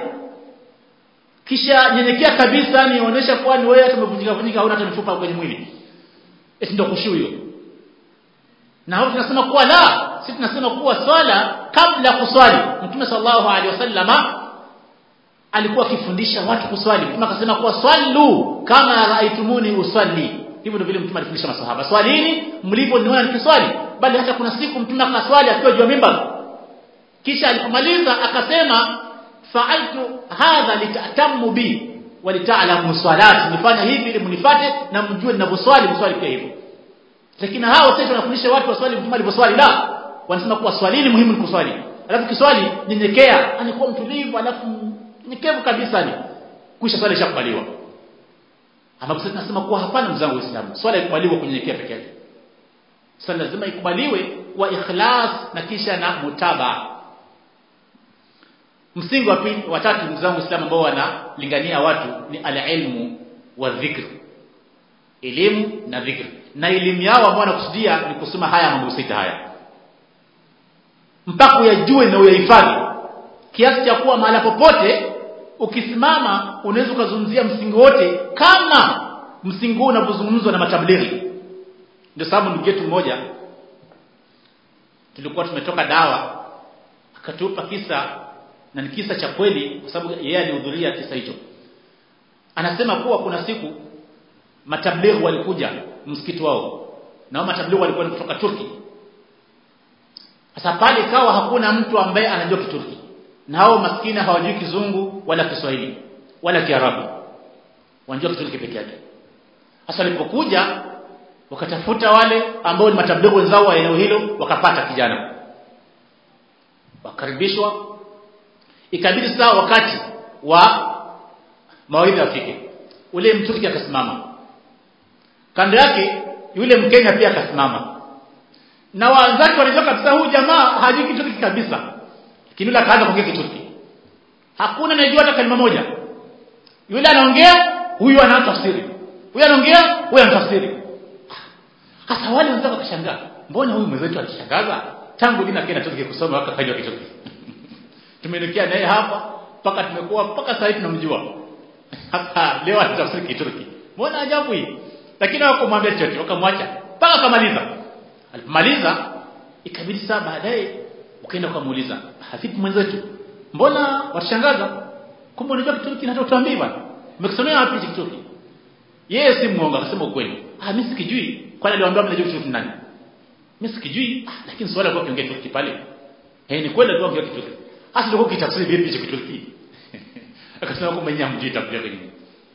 kisha nyenyekea kabisa nionyesha kuwa ni wewe hata umevunjika vunjika hauna hata mifupa kwenye mwili eti ndio kushu hiyo na hapo tunasema kuwa la sisi tunasema kuwa swala kabla kuswali mtume sallallahu alaihi wasallama alikuwa akifundisha watu kuswali mtume akasema kuwa swallu kama raaitumuni usalli hivyo ndio vile mtume alifundisha maswahaba swalini mliponiona nikiswali bali hata kuna siku mtume akaswali akiwa juu ya mimbar kisha alipomaliza akasema fa'altu hadha litatamu bi walita'lamu salati nifanya hivi ili mnifate na mjue ninavyoswali mswali pia hivyo lakini hao sasa wanafundisha watu waswali mtume alivyoswali la wanasema kuwa swalini muhimu ni kuswali alafu kiswali nyenyekea anakuwa mtulivu alafu nyekevu kabisa ni kisha swali ishakubaliwa ambapo sasa tunasema kuwa hapana mzangu Uislamu swala ikubaliwa kunyenyekea peke yake swala lazima ikubaliwe kwa ikhlas na kisha na mutaba msingi wa pili wa tatu ndugu zangu Uislamu ambao wanalingania watu ni al-ilmu wa dhikr elimu na dhikr na elimu yao ambao wanakusudia ni kusoma haya mambo sita haya mpaka uyajue na uyahifadhi kiasi cha kuwa mahala popote ukisimama unaweza ukazungumzia msingi wote kama msingi huu unavyozungumzwa na matablighi ndio sababu ndugu yetu mmoja tulikuwa tumetoka dawa akatupa kisa na ni kisa cha kweli kwa sababu yeye alihudhuria kisa hicho anasema kuwa kuna siku matablighi walikuja msikiti wao na wao matablighi walikuwa kutoka Turki sasa pale ikawa hakuna mtu ambaye anajua Kiturki na hao maskini hawajui kizungu wala Kiswahili wala Kiarabu wanajua Kiturki peke yake sasa walipokuja wakatafuta wale ambao ni matablighi wenzao wa eneo hilo wakapata kijana wakaribishwa ikabidi saa wakati wa mawaidha afike ule mturki akasimama kando yake yule mkenya pia akasimama na wenzake wanajua kabisa huyu jamaa hajui kiturki kabisa lakini yule akaanza kuongea kiturki hakuna anayejua hata kalima moja yule anaongea huyu anatafsiri huyu anaongea huyu anatafsiri hasa wale wenzako wakashangaa mbona huyu mwenzetu alishangaza tangu lini akaenda Turki kusoma mpaka kajua kiturki tumeelekea naye hapa mpaka tumekuwa mpaka sasa hivi tunamjua hapa leo anatafsiri kiturki mbona ajabu hii lakini hawakumwambia chochote wakamwacha mpaka kamaliza alipomaliza ikabidi saa baadaye ukaenda ukamuuliza hafipi mwenzetu mbona washangaza kumbe unajua kiturki na hata utuambii bwana umekisomea wapi kiturki yeye si muongo akasema ukweli ah mimi sikijui kwani aliwaambia mnajua kiturki nani mimi sikijui ah, lakini swala kwa kiongea kiturki pale eh ni kweli alikuwa kiongea kiturki hasa ndio kitafsiri vipi hicho kiturki akasema kwamba nyinyi hamjui tablighi nini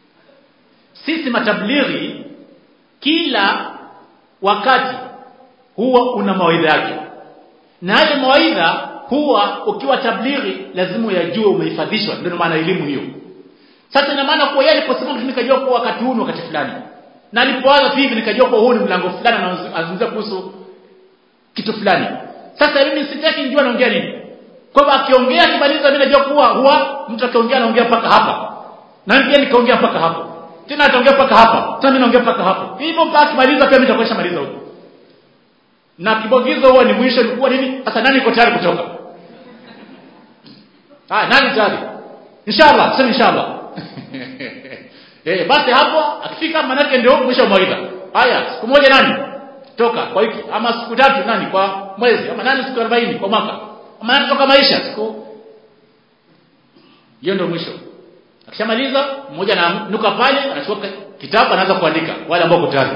sisi matablighi kila wakati huwa una mawaidha yake na yale mawaidha huwa ukiwa tablighi lazima uyajue umehifadhishwa ndio maana elimu hiyo sasa ina maana kuwa yeye aliposema nikajua kwa wakati huu ni wakati fulani na alipoanza hivi nikajua kwa huu ni mlango fulani anazungumzia kuhusu kitu fulani sasa mimi sitaki nijue anaongea nini kwa hivyo akiongea akimaliza mimi najua kuwa huwa mtu akiongea anaongea mpaka hapa na mimi pia nikaongea mpaka hapo tena ataongea mpaka hapa tena mimi naongea mpaka hapo hivyo mpaka akimaliza pia mimi nitakuwa maliza huko na kibogizo huwa ni mwisho ni kuwa nini sasa nani iko tayari kutoka ah nani tayari inshallah sema inshallah eh basi hapo akifika manake ndio mwisho wa mawaidha haya siku moja nani toka kwa wiki ama siku tatu nani kwa mwezi ama nani siku 40 kwa mwaka ama nani toka maisha siku hiyo ndio mwisho akishamaliza mmoja ananuka pale anachukua kitabu anaanza kuandika wale ambao kutari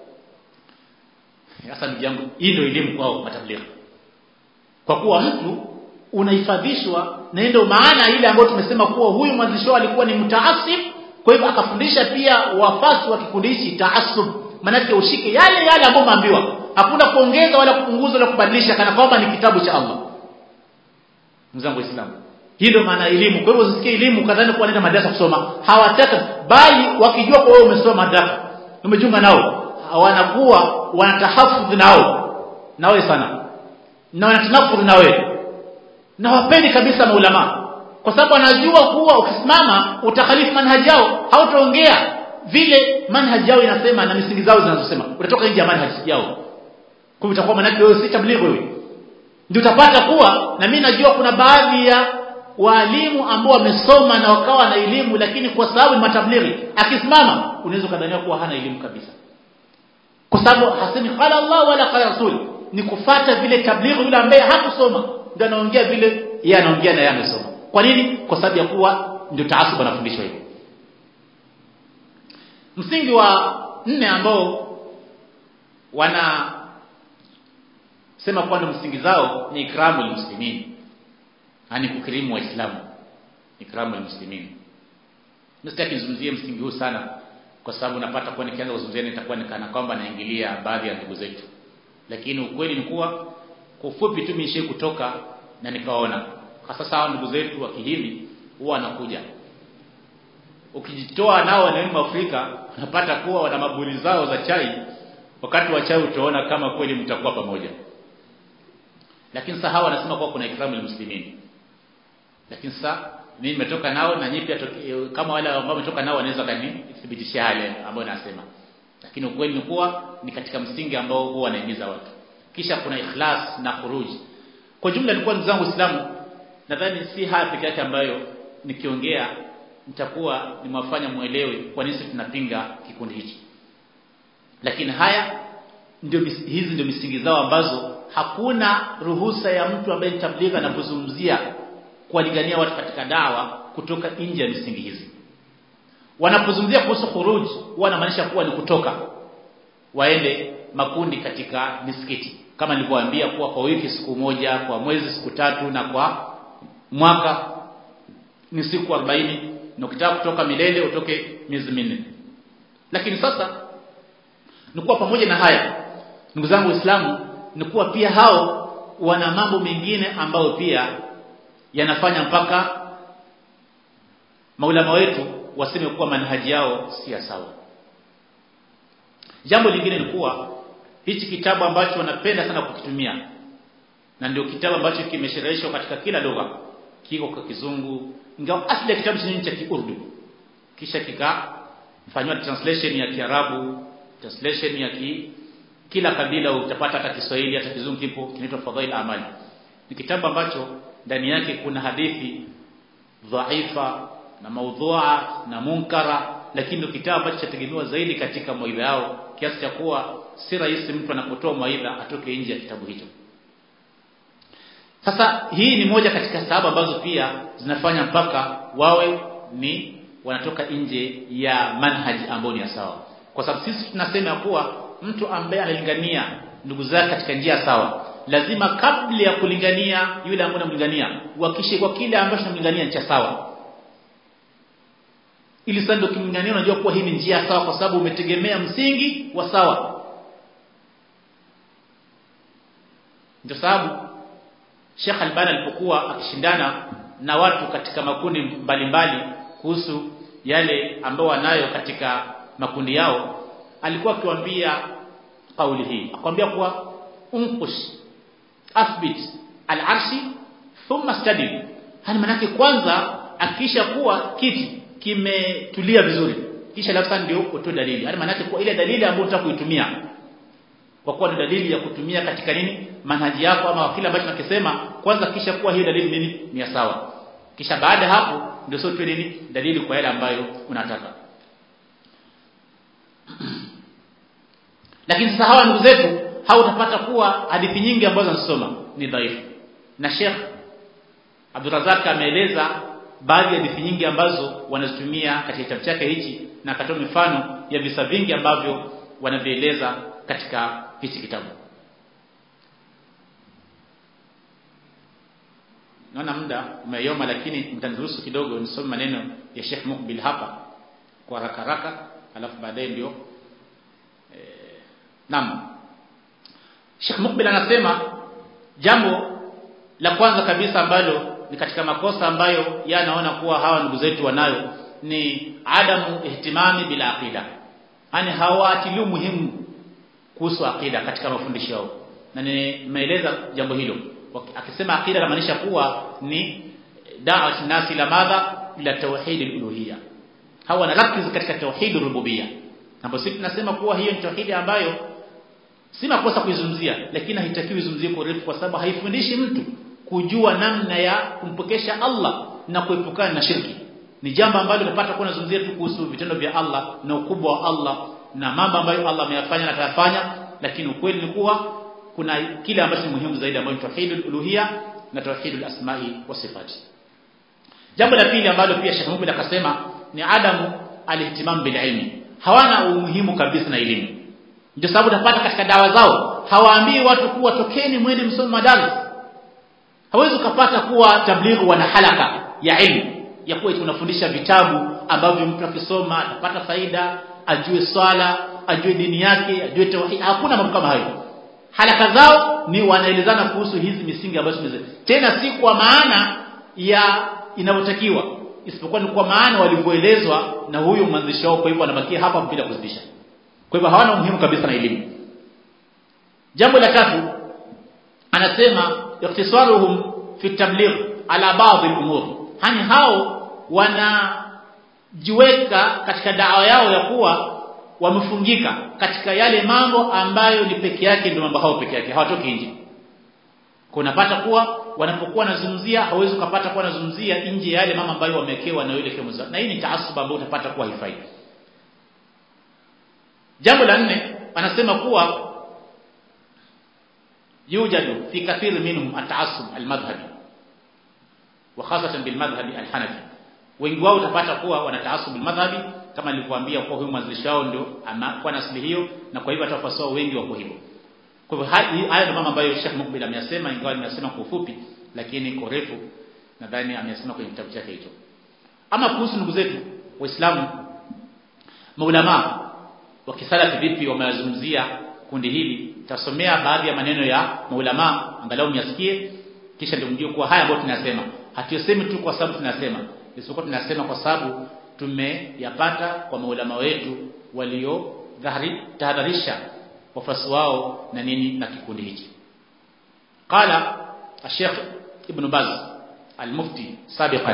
sasa ndugu yangu hii ndio elimu kwao matablighi kwa kuwa mtu unahifadhishwa na ndio maana ile ambayo tumesema kuwa huyu mwanzisho alikuwa ni mtaasib kwa hivyo akafundisha pia wafasi wa kikundi hichi taasub maanake ushike yale yale ambayo umeambiwa hakuna kuongeza wala kupunguza wala kubadilisha kana kwamba ni kitabu cha Allah mzangu waislamu hii ndio maana elimu kwa hivyo usisikie elimu kadhani kuwa nenda madrasa kusoma hawataka bali wakijua kwa wewe umesoma madrasa umejunga nao wanakuwa wanatahafudhi nao nawe sana na wanatanafudhi na wewe na wapendi kabisa maulama kwa sababu anajua kuwa ukisimama utakhalifu manhaji yao hautaongea vile manhaji yao inasema na misingi zao zinazosema utatoka nje ya manhaji yao kwa hivyo utakuwa manake wewe si tablighi wewe ndio utapata kuwa na mimi najua kuna baadhi ya walimu ambao wamesoma na wakawa na elimu lakini kwa sababu ni matablighi akisimama unaweza kadhania kuwa hana elimu kabisa kwa sababu hasemi qala Allah wala qala Rasul ni kufata vile tablighi yule ambaye hakusoma ndio anaongea vile yeye anaongea na yeye amesoma kwa nini kwa sababu ya kuwa ndio taasub anafundishwa hivyo msingi wa nne ambao wana sema kuwa ndio msingi zao ni ikramu muslimin yani kukirimu waislamu ikramu muslimin msitaki nizungumzie msingi huu sana kwa sababu napata kuwa nikianza kuzungumzia nitakuwa nikana kwamba naingilia baadhi ya ndugu zetu lakini ukweli ni kuwa kwa ufupi tu mimi kutoka na nikaona hasa sawa ndugu zetu wa kihindi huwa wanakuja ukijitoa nao wanaelimu Afrika unapata kuwa wana mabuli zao za chai wakati wa chai utaona kama kweli mtakuwa pamoja lakini sasa hawa wanasema kuwa kuna ikramu muslimin lakini sasa mimi nimetoka nao na nyinyi pia kama wale ambao wametoka nao wanaweza kanithibitishia yale ambayo nasema lakini ukweli ni kuwa ni katika msingi ambao huwa wanahimiza watu kisha kuna ikhlas na khuruj kwa jumla nilikuwa ndugu zangu Uislamu nadhani si haya peke yake ambayo nikiongea nitakuwa nimewafanya muelewe kwa nini tunapinga kikundi hichi lakini haya ndio hizi ndio misingi zao ambazo hakuna ruhusa ya mtu ambaye tabligha anapozungumzia kuwalingania watu katika dawa kutoka nje ya misingi hizi wanapozungumzia kuhusu khuruj wanamaanisha kuwa ni kutoka waende makundi katika misikiti kama nilivyowaambia kuwa kwa wiki siku moja kwa mwezi siku tatu na kwa mwaka ni siku 40 na ukitaka kutoka milele utoke miezi minne lakini sasa ni kuwa pamoja na haya ndugu zangu waislamu ni kuwa pia hao wana mambo mengine ambayo pia yanafanya mpaka maulama wetu waseme kuwa manhaji yao si sawa jambo lingine ni kuwa hichi kitabu ambacho wanapenda sana kukitumia na ndio kitabu ambacho kimeshereheshwa katika kila lugha kiko kwa kizungu ingawa asili ya kitabu chenyewe cha kiurdu kisha kikafanywa translation ya kiarabu translation ya ki, kila kabila utapata hata Kiswahili hata kizungu kipo kinaitwa Fadhail Amali ni kitabu ambacho ndani yake kuna hadithi dhaifa na maudhua na munkara lakini ndio kitabu ambacho chategemewa zaidi katika mawaidha yao kiasi cha kuwa si rahisi mtu anapotoa mawaidha atoke nje ya kitabu hicho sasa hii ni moja katika sababu ambazo pia zinafanya mpaka wawe ni wanatoka nje ya manhaji ambayo ni sawa kwa sababu sisi tunasema kuwa mtu ambaye analingania ndugu zake katika njia sawa lazima kabla ya kulingania yule ambaye anamlingania uhakishe kwa kile ambacho anamlingania ni cha sawa ili sasa ndio kimlingania unajua kuwa hii ni njia sawa kwa sababu umetegemea msingi wa sawa ndio sababu Sheikh Albani alipokuwa akishindana na watu katika makundi mbalimbali kuhusu yale ambao wanayo katika makundi yao alikuwa akiwaambia kauli hii akwambia kuwa unqush athbit al-arshi thumma stadil hani manake kwanza akisha kuwa kiti kimetulia vizuri kisha labda ndio utoe dalili yani manake kwa ile dalili ambayo unataka kuitumia kwa kuwa ni dalili ya kutumia katika nini manhaji yako ama kile ambacho nakisema kwanza kisha kuwa hiyo dalili nini ni sawa kisha baada hapo ndio sio tu nini dalili kwa yale ambayo unataka lakini sasa hawa ndugu zetu au utapata kuwa hadithi nyingi ambazo anasoma ni dhaifu na Sheikh Abdurrazak ameeleza baadhi ya hadithi nyingi ambazo wanazitumia katika kitabu chake hichi na akatoa mifano ya visa vingi ambavyo wanavieleza katika hichi kitabu naona muda umeyoma lakini mtaniruhusu kidogo nisome maneno ya Sheikh Mukbil hapa kwa haraka haraka alafu baadaye ndio e, naam Sheikh Mukbil anasema jambo la kwanza kabisa ambalo ni katika makosa ambayo yanaona kuwa hawa ndugu zetu wanayo ni adamu ihtimami bila aqida yani hawaatilii muhimu kuhusu aqida katika mafundisho yao na nimeeleza jambo hilo akisema aqida inamaanisha kuwa ni da'wat nasi la madha ila tauhid al-uluhiyya hawa wanarakiz katika tauhid rububiyya ambapo sisi tunasema kuwa hiyo ni tauhidi ambayo si makosa kuizungumzia lakini haitakiwi izungumzie kwa urefu kwa sababu haifundishi mtu kujua namna ya kumpokesha Allah na kuepukana na shirki ni jambo ambalo unapata kuwa nazungumzia tu kuhusu vitendo vya Allah na ukubwa wa Allah na mambo ambayo Allah ameyafanya na atayafanya lakini ukweli ni kuwa kuna kile ambacho ni muhimu zaidi ambacho ni tauhidul uluhiyya na tauhidul asma'i wa sifati jambo la pili ambalo pia Sheikh Mubin akasema ni adamu alihtimam bil ilmi hawana umuhimu kabisa na elimu ndio sababu utapata katika dawa zao hawaambii watu kuwa tokeni mwende msome madaris hawezi ukapata kuwa tablighi wana halaka ya ilmu ya kuwa tunafundisha vitabu ambavyo mtu akisoma atapata faida ajue swala ajue dini yake ajue tauhid hakuna mambo kama hayo halaka zao ni wanaelezana kuhusu hizi misingi ambazo tumeze tena si kwa maana ya inavyotakiwa isipokuwa ni kwa maana walivyoelezwa na huyo mwanzishi wao kwa hivyo anabakia hapa bila kuzidisha kwa hivyo hawana umuhimu kabisa na elimu jambo la tatu anasema iktisaruhum fi tabligh ala baadhi al-umur hani hao wanajiweka katika dawa yao ya kuwa wamefungika katika yale mambo ambayo ni peke yake ndio mambo hao peke yake hawatoki nje kunapata kuwa wanapokuwa wanazungumzia hawezi kupata kuwa wanazungumzia nje ya yale mambo ambayo wamewekewa na yule kiongozi na hii ni taasuba ambayo utapata kuwa haifai jambo la nne anasema kuwa yujadu fi kathir minhum at-ta'assub al-madhhabi wa khasatan bil madhhabi al-hanafi wengi wao utapata kuwa wana taasub al-madhhabi kama nilivyowaambia kwa huyu mwanzilishi wao ndio anakuwa na asili hiyo na kwa hivyo hata wafuasi wao wengi wako hivyo kwa hivyo haya ndio mambo ambayo Sheikh Mukbil ameyasema ingawa nimesema kwa ufupi lakini kwa urefu nadhani ameyasema kwenye kitabu chake hicho ama kuhusu ndugu zetu waislamu maulama wa kisalafi vipi wameyazungumzia kundi hili tasomea baadhi ya maneno ya maulama angalau myasikie kisha ndio mjue kuwa haya ambayo tunasema hatuyasemi tu kwa sababu tunasema isipokuwa tunasema kwa sababu tumeyapata kwa maulama wetu walio tahadharisha wafuasi wao na nini na kikundi hichi qala الشيخ ابن باز المفتي سابقا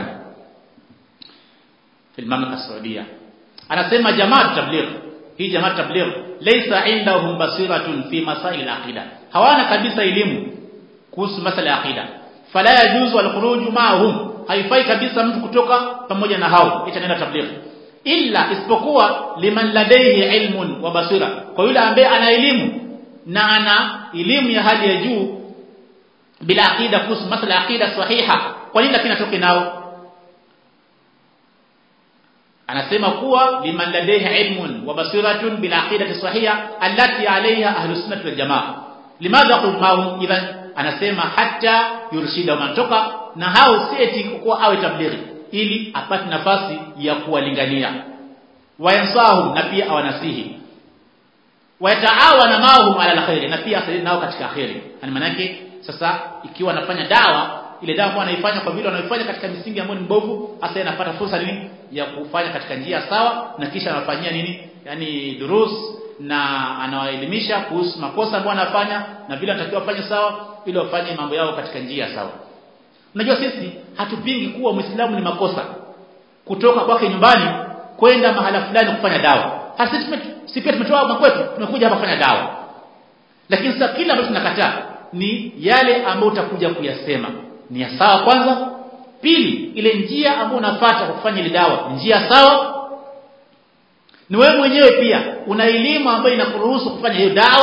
في المملكه السعوديه anasema jamaa tabligh hii jamaa tabligh laysa indahum basiratun fi masail al-aqida hawana kabisa elimu kuhusu masala ya aqida fala yajuzu al-khuruj ma'ahum haifai kabisa mtu kutoka pamoja na hao ita nenda tabligh illa isipokuwa liman ladaihi ilmun wa basira kwa yule ambaye ana elimu na ana elimu ya hali ya juu bila aqida kuhusu masala ya aqida sahiha kwa nini lakini atoke nao anasema kuwa liman ladaihi ilmun wa basiratun bil aqidati sahiha allati alayha ahlus sunnah wal jamaa limadha qul ma'hum idhan anasema hatta yurshida mantoka na hao si eti kuwa awe tablighi ili apate nafasi ya kuwalingania wayansahum na pia awanasihi wayataawana mahum ala alkhair na pia asaidie nao katika khairi yani manake sasa ikiwa anafanya dawa ile dawa ambayo anaifanya kwa vile anaifanya katika misingi ambayo ni mbovu hasa anapata fursa nini ya kufanya katika njia sawa na kisha anafanyia nini yani durus na anawaelimisha kuhusu makosa ambayo anafanya na vile anatakiwa afanye sawa ili wafanye mambo yao katika njia sawa unajua sisi hatupingi kuwa muislamu ni makosa kutoka kwake nyumbani kwenda mahala fulani kufanya dawa hasa si pia tumetoa makwetu tumekuja hapa kufanya dawa lakini sasa kila ambacho tunakataa ni yale ambayo utakuja kuyasema ni ya sawa kwanza pili ile njia ambayo unafuata kufanya ile dawa njia sawa ni wewe mwenyewe pia una elimu ambayo inakuruhusu kufanya hiyo dawa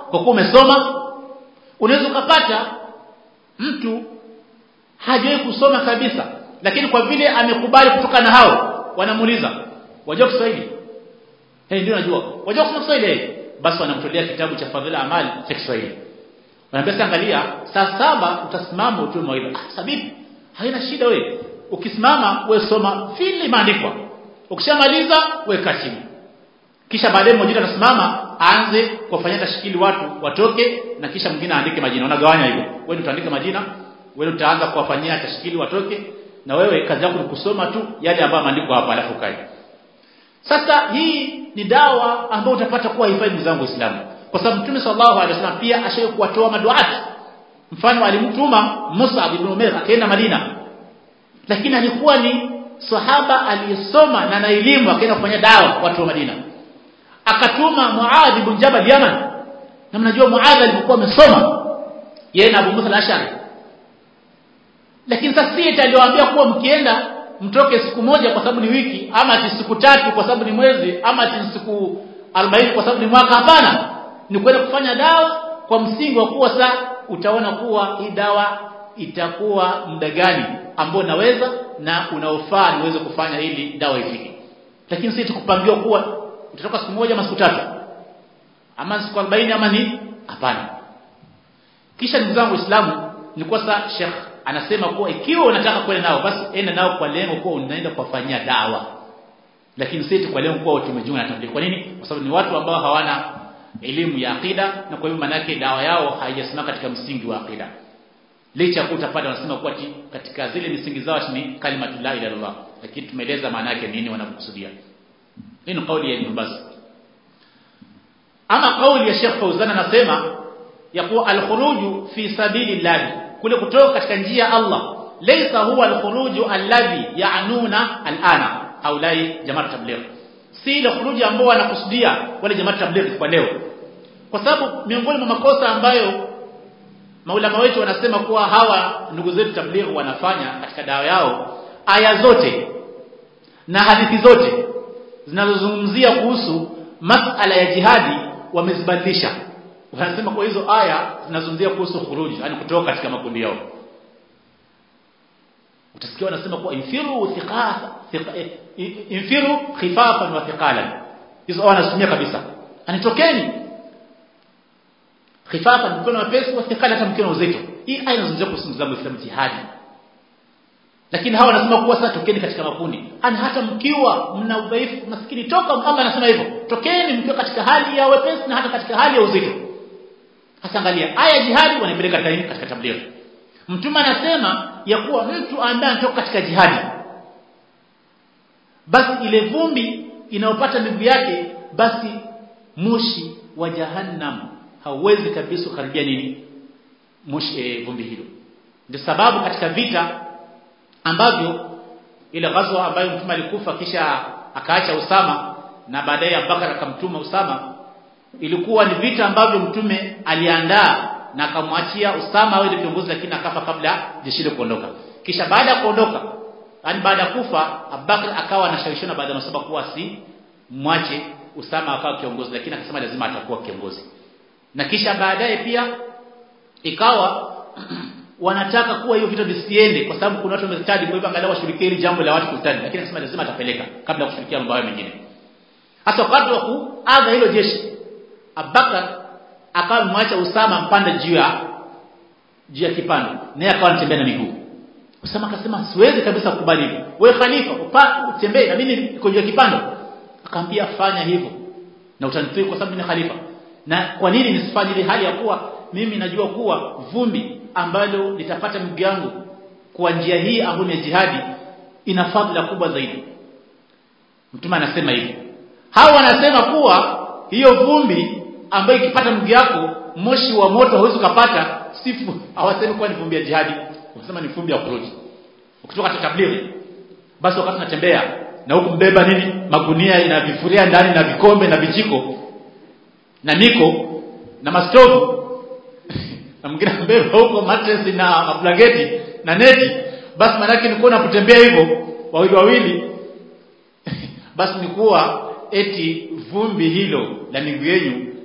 kwa kuwa umesoma unaweza ukapata mtu hajawahi kusoma kabisa lakini kwa vile amekubali kutoka na hao wanamuuliza wajua Kiswahili eh ndio najua wajua kusoma Kiswahili basi wanamtolea kitabu cha fadhila amali cha Kiswahili wanaambia angalia saa saba utasimama utoe mawaidha ah sabibi haina shida wewe ukisimama wewe soma vile imeandikwa ukishamaliza weka chini kisha baadaye mmoja atasimama aanze kuwafanyia tashikili watu watoke na kisha mwingine aandike majina unagawanya hivyo wewe utaandika majina wewe utaanza kuwafanyia tashikili watoke na wewe kazi yako ni kusoma tu yale ambayo maandiko hapa alafu kae sasa hii ni dawa ambayo utapata kuwa hifadhi ndugu zangu Waislamu kwa sababu Mtume sallallahu alaihi wasallam pia ashaye kuwatoa maduati mfano alimtuma Mus'ab ibn Umair akaenda Madina lakini alikuwa ni sahaba aliyesoma na na elimu akaenda kufanya dawa watu wa Madina akatuma Muadh ibn Jabal Yaman na mnajua Muadh alikuwa amesoma yeye na Abu Musa al-Ash'ari lakini sasa si aliwaambia kuwa mkienda mtoke siku moja kwa sababu ni wiki ama ati siku tatu kwa sababu ni mwezi ama ati siku 40 kwa sababu ni mwaka hapana ni kwenda kufanya dawa kwa msingi wa kuwa saa utaona kuwa hii dawa itakuwa muda gani ambao naweza na unaofaa niweze kufanya ili dawa ifike lakini si tukupangiwa kuwa utatoka siku moja ama siku tatu ama siku 40 ama ni hapana kisha ndugu zangu waislamu ni kwa sasa Sheikh anasema kuwa ikiwa unataka kwenda nao basi enda nao kwa lengo kuwa unaenda kuwafanyia dawa lakini si kwa lengo kuwa tumejiunga na tabligh kwa nini kwa sababu ni watu ambao hawana elimu ya akida na kwa hivyo manake dawa yao haijasimama katika msingi wa akida licha kuwa utapata wanasema kuwa katika zile misingi zao ni kalimatu la ilaha illallah lakini tumeeleza maana yake nini wanakusudia hii ni kauli ya Ibn Baz ama kauli ya Sheikh Fauzan anasema ya kuwa al-khuruju fi sabilillah kule kutoka katika njia ya Allah laysa huwa al-khuruju alladhi ya'nuna al-ana haulai jamaa tabligh si ile khuruji ambao wanakusudia wale jamaa tabligh kwa leo kwa sababu miongoni mwa makosa ambayo maulama wetu wanasema kuwa hawa ndugu zetu tabligh wanafanya katika dawa yao aya zote na hadithi zote zinazozungumzia kuhusu masala ya jihadi wamezibadilisha wanasema kwa hizo aya zinazungumzia kuhusu khuruji yani kutoka katika makundi yao utasikia wanasema kuwa infiru thiqafa infiru khifafan wa thiqalan hizo aya wanatumia kabisa anitokeni khifafan mkono wepesi wa thiqalan hata mkono uzito hii aya inazungumzia kuhusu mzamo wa jihadi lakini hawa wanasema kuwa sasa tokeni katika makundi ana hata mkiwa mna udhaifu maskini toka ama anasema hivyo tokeni mkiwa katika hali ya wepesi na hata katika hali ya uzito hasa angalia aya jihadi wanaipeleka katika katika tabligh mtume anasema ya kuwa mtu ambaye anatoka katika jihadi basi ile vumbi inayopata miguu yake basi moshi wa jahannam hauwezi kabisa kukaribia nini moshi e, vumbi hilo ndio sababu katika vita ambavyo ile ghazwa ambayo mtume alikufa kisha akaacha Usama na baadaye Abubakar akamtuma Usama ilikuwa ni vita ambavyo mtume aliandaa na akamwachia Usama awe ndio kiongozi lakini akafa kabla jeshi hilo kuondoka kisha baada ya kuondoka yani baada ya kufa Abubakar akawa anashawishana baada ya masaba kuwa si mwache Usama akawa kiongozi lakini akasema lazima atakuwa kiongozi na kisha baadaye pia ikawa wanataka kuwa hiyo vita visiende kwa sababu kuna watu wamestadi kwa hivyo angalau washirikie hili jambo la watu kustadi lakini akasema lazima atapeleka kabla ya kushirikia mambo hayo mengine hata wakati wa kuaga hilo jeshi Abubakar akawa mwacha Usama mpanda juu ya juu ya kipando naye akawa anatembea na miguu Usama akasema siwezi kabisa kukubali hivyo wewe khalifa utembee na mimi niko juu ya kipando akamwambia fanya hivyo na utanitii kwa sababu ni khalifa na kwa nini nisifanye ile hali ya kuwa mimi najua kuwa vumbi ambalo litapata miguu yangu kwa njia hii ambayo ni jihadi ina fadhila kubwa zaidi mtume anasema hivyo hao wanasema kuwa hiyo vumbi ambayo ikipata mguu yako moshi wa moto hauwezi kupata sifu hawasemi kuwa ni vumbi ya jihadi wanasema ni vumbi ya kuruji ukitoka katika tablighi basi wakati unatembea na huku mbeba nini magunia ina vifuria ndani na vikombe na vijiko na niko na mastovu na mwingine mbeba huko mattress na mablanketi na neti basi manake nilikuwa napotembea hivyo wawili wawili basi ni kuwa eti vumbi hilo la miguu yenu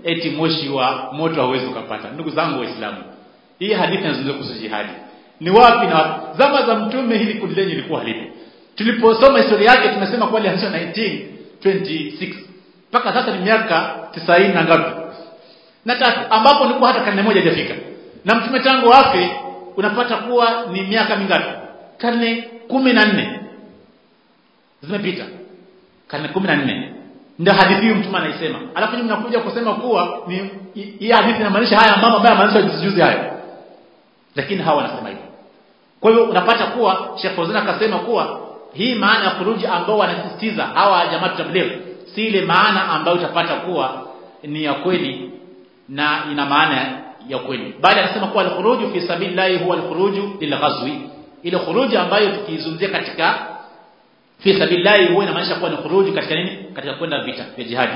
eti moshi wa moto hauwezi ukapata ndugu zangu waislamu hii hadithi inazungumzia kuhusu jihadi ni wapi na wapi zama za mtume hili kundi lenye lilikuwa halipo tuliposoma historia yake tumesema kwa ilianzishwa 1926 mpaka sasa ni miaka 90 na ngapi na tatu ambapo nilikuwa hata karne moja haijafika na mtume tangu afe unapata kuwa ni miaka mingapi karne kumi na nne zimepita karne kumi na nne ndio hadithi hiyo mtume anaisema alafu nyinyi mnakuja kusema kuwa ni hii hadithi inamaanisha haya mambo ambayo yamaanisha juzi juzi haya lakini hawa wanasema hivyo kwa hivyo unapata kuwa Sheikh Fauzan akasema kuwa hii maana ya khuruji ambao wanasisitiza hawa jamaa tabligh si ile maana ambayo utapata kuwa ni ya kweli na ina maana ya kweli bali anasema kuwa al-khuruju fi sabilillahi huwa al-khuruju lil-ghazwi ile khuruji ambayo tukizungumzia katika fi sabilillahi huwa inamaanisha kuwa ni khuruji katika nini katika kwenda vita vya jihadi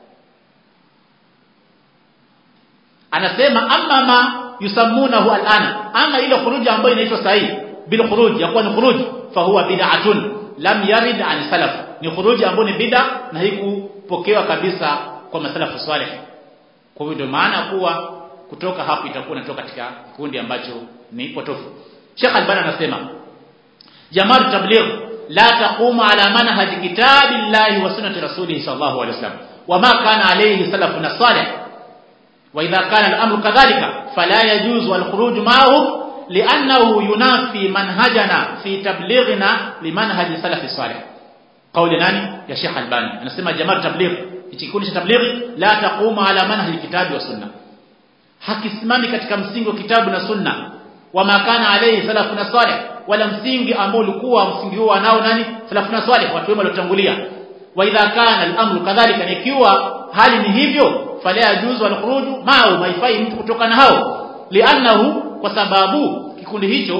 anasema amma ma yusammunahu al'ana ama ile khuruji ambayo inaitwa sahihi bil khuruj yakuwa ni khuruj fa huwa bid'atun lam yarid an salaf ni khuruji ambayo ni bid'a na haikupokewa kabisa kwa masalafu salih kwa hivyo ndio maana kuwa kutoka hapo itakuwa inatoka katika kikundi ambacho ni potofu Sheikh Albani anasema Jamaat tabligh la taqumu ala manhaj kitabillahi wa sunnati rasulih sallallahu alaihi wasallam wama kana alayhi salafuna salih وإذا كان الأمر كذلك فلا يجوز الخروج معهم لأنه ينافي منهجنا في تبليغنا لمنهج السلف الصالح قول ناني يا شيخ الباني أنا سمع جماعة تبليغ ikikundi cha tablighi la taqumu ala manhaj kitabi wa sunna hakisimami katika msingi wa kitabu na sunna wama kana alayhi salafuna salih wala msingi ambao ulikuwa msingi huo nao nani salafuna salih watu wema waliotangulia wa idha kana al-amru kadhalika ikiwa hali ni hivyo fala yajuzu al-khuruju ma'u maifai mtu kutoka na hao li'annahu kwa sababu kikundi hicho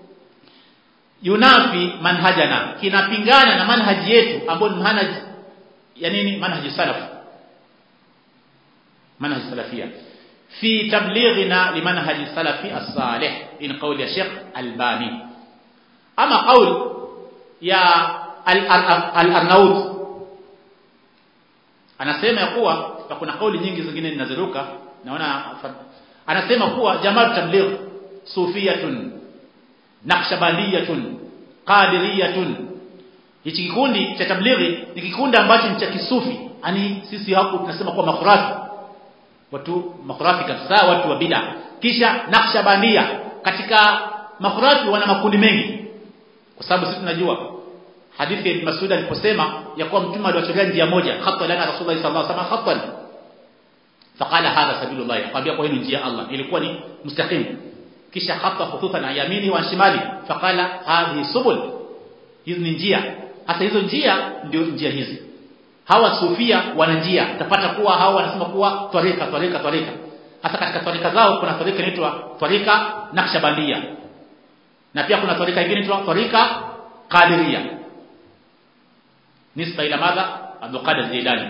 yunafi manhajana kinapingana na manhaji yetu ambayo ni manhaji ya nini manhaji salaf manhaji salafia fi tablighina limanhaji salafi as-salih in qawli Sheikh Albani ama qawl ya al-Arnaud anasema ya kuwa kuna kauli nyingi zingine ninaziruka naona anasema kuwa jamaa tabligh sufiyatun naqshbandiyatun qadiriyatun hichi kikundi cha tablighi ni kikundi ambacho ni cha kisufi yani sisi hapo tunasema kwa makhurafi watu makhurafi kabisa watu wa bid'a kisha naqshbandia katika makhurafi wana makundi mengi kwa sababu sisi tunajua hadithi ya Ibn Mas'ud aliposema ya kuwa mtume aliwatolea njia moja khata lana rasulullah sallallahu alaihi wasallam khatan faqala hadha sabilullah akwambia kwa hiyo njia Allah ilikuwa ni mustaqim kisha khata khututan an yamini wa shimali faqala hadhihi subul hizi ni njia hasa hizo njia ndio njia hizi hawa sufia wana njia utapata kuwa hawa wanasema kuwa twarika twarika twarika hasa katika twarika zao kuna twarika inaitwa twarika naqshbandia na pia kuna twarika nyingine inaitwa twarika qadiria nisba ila madha Abdul Qadir Jilani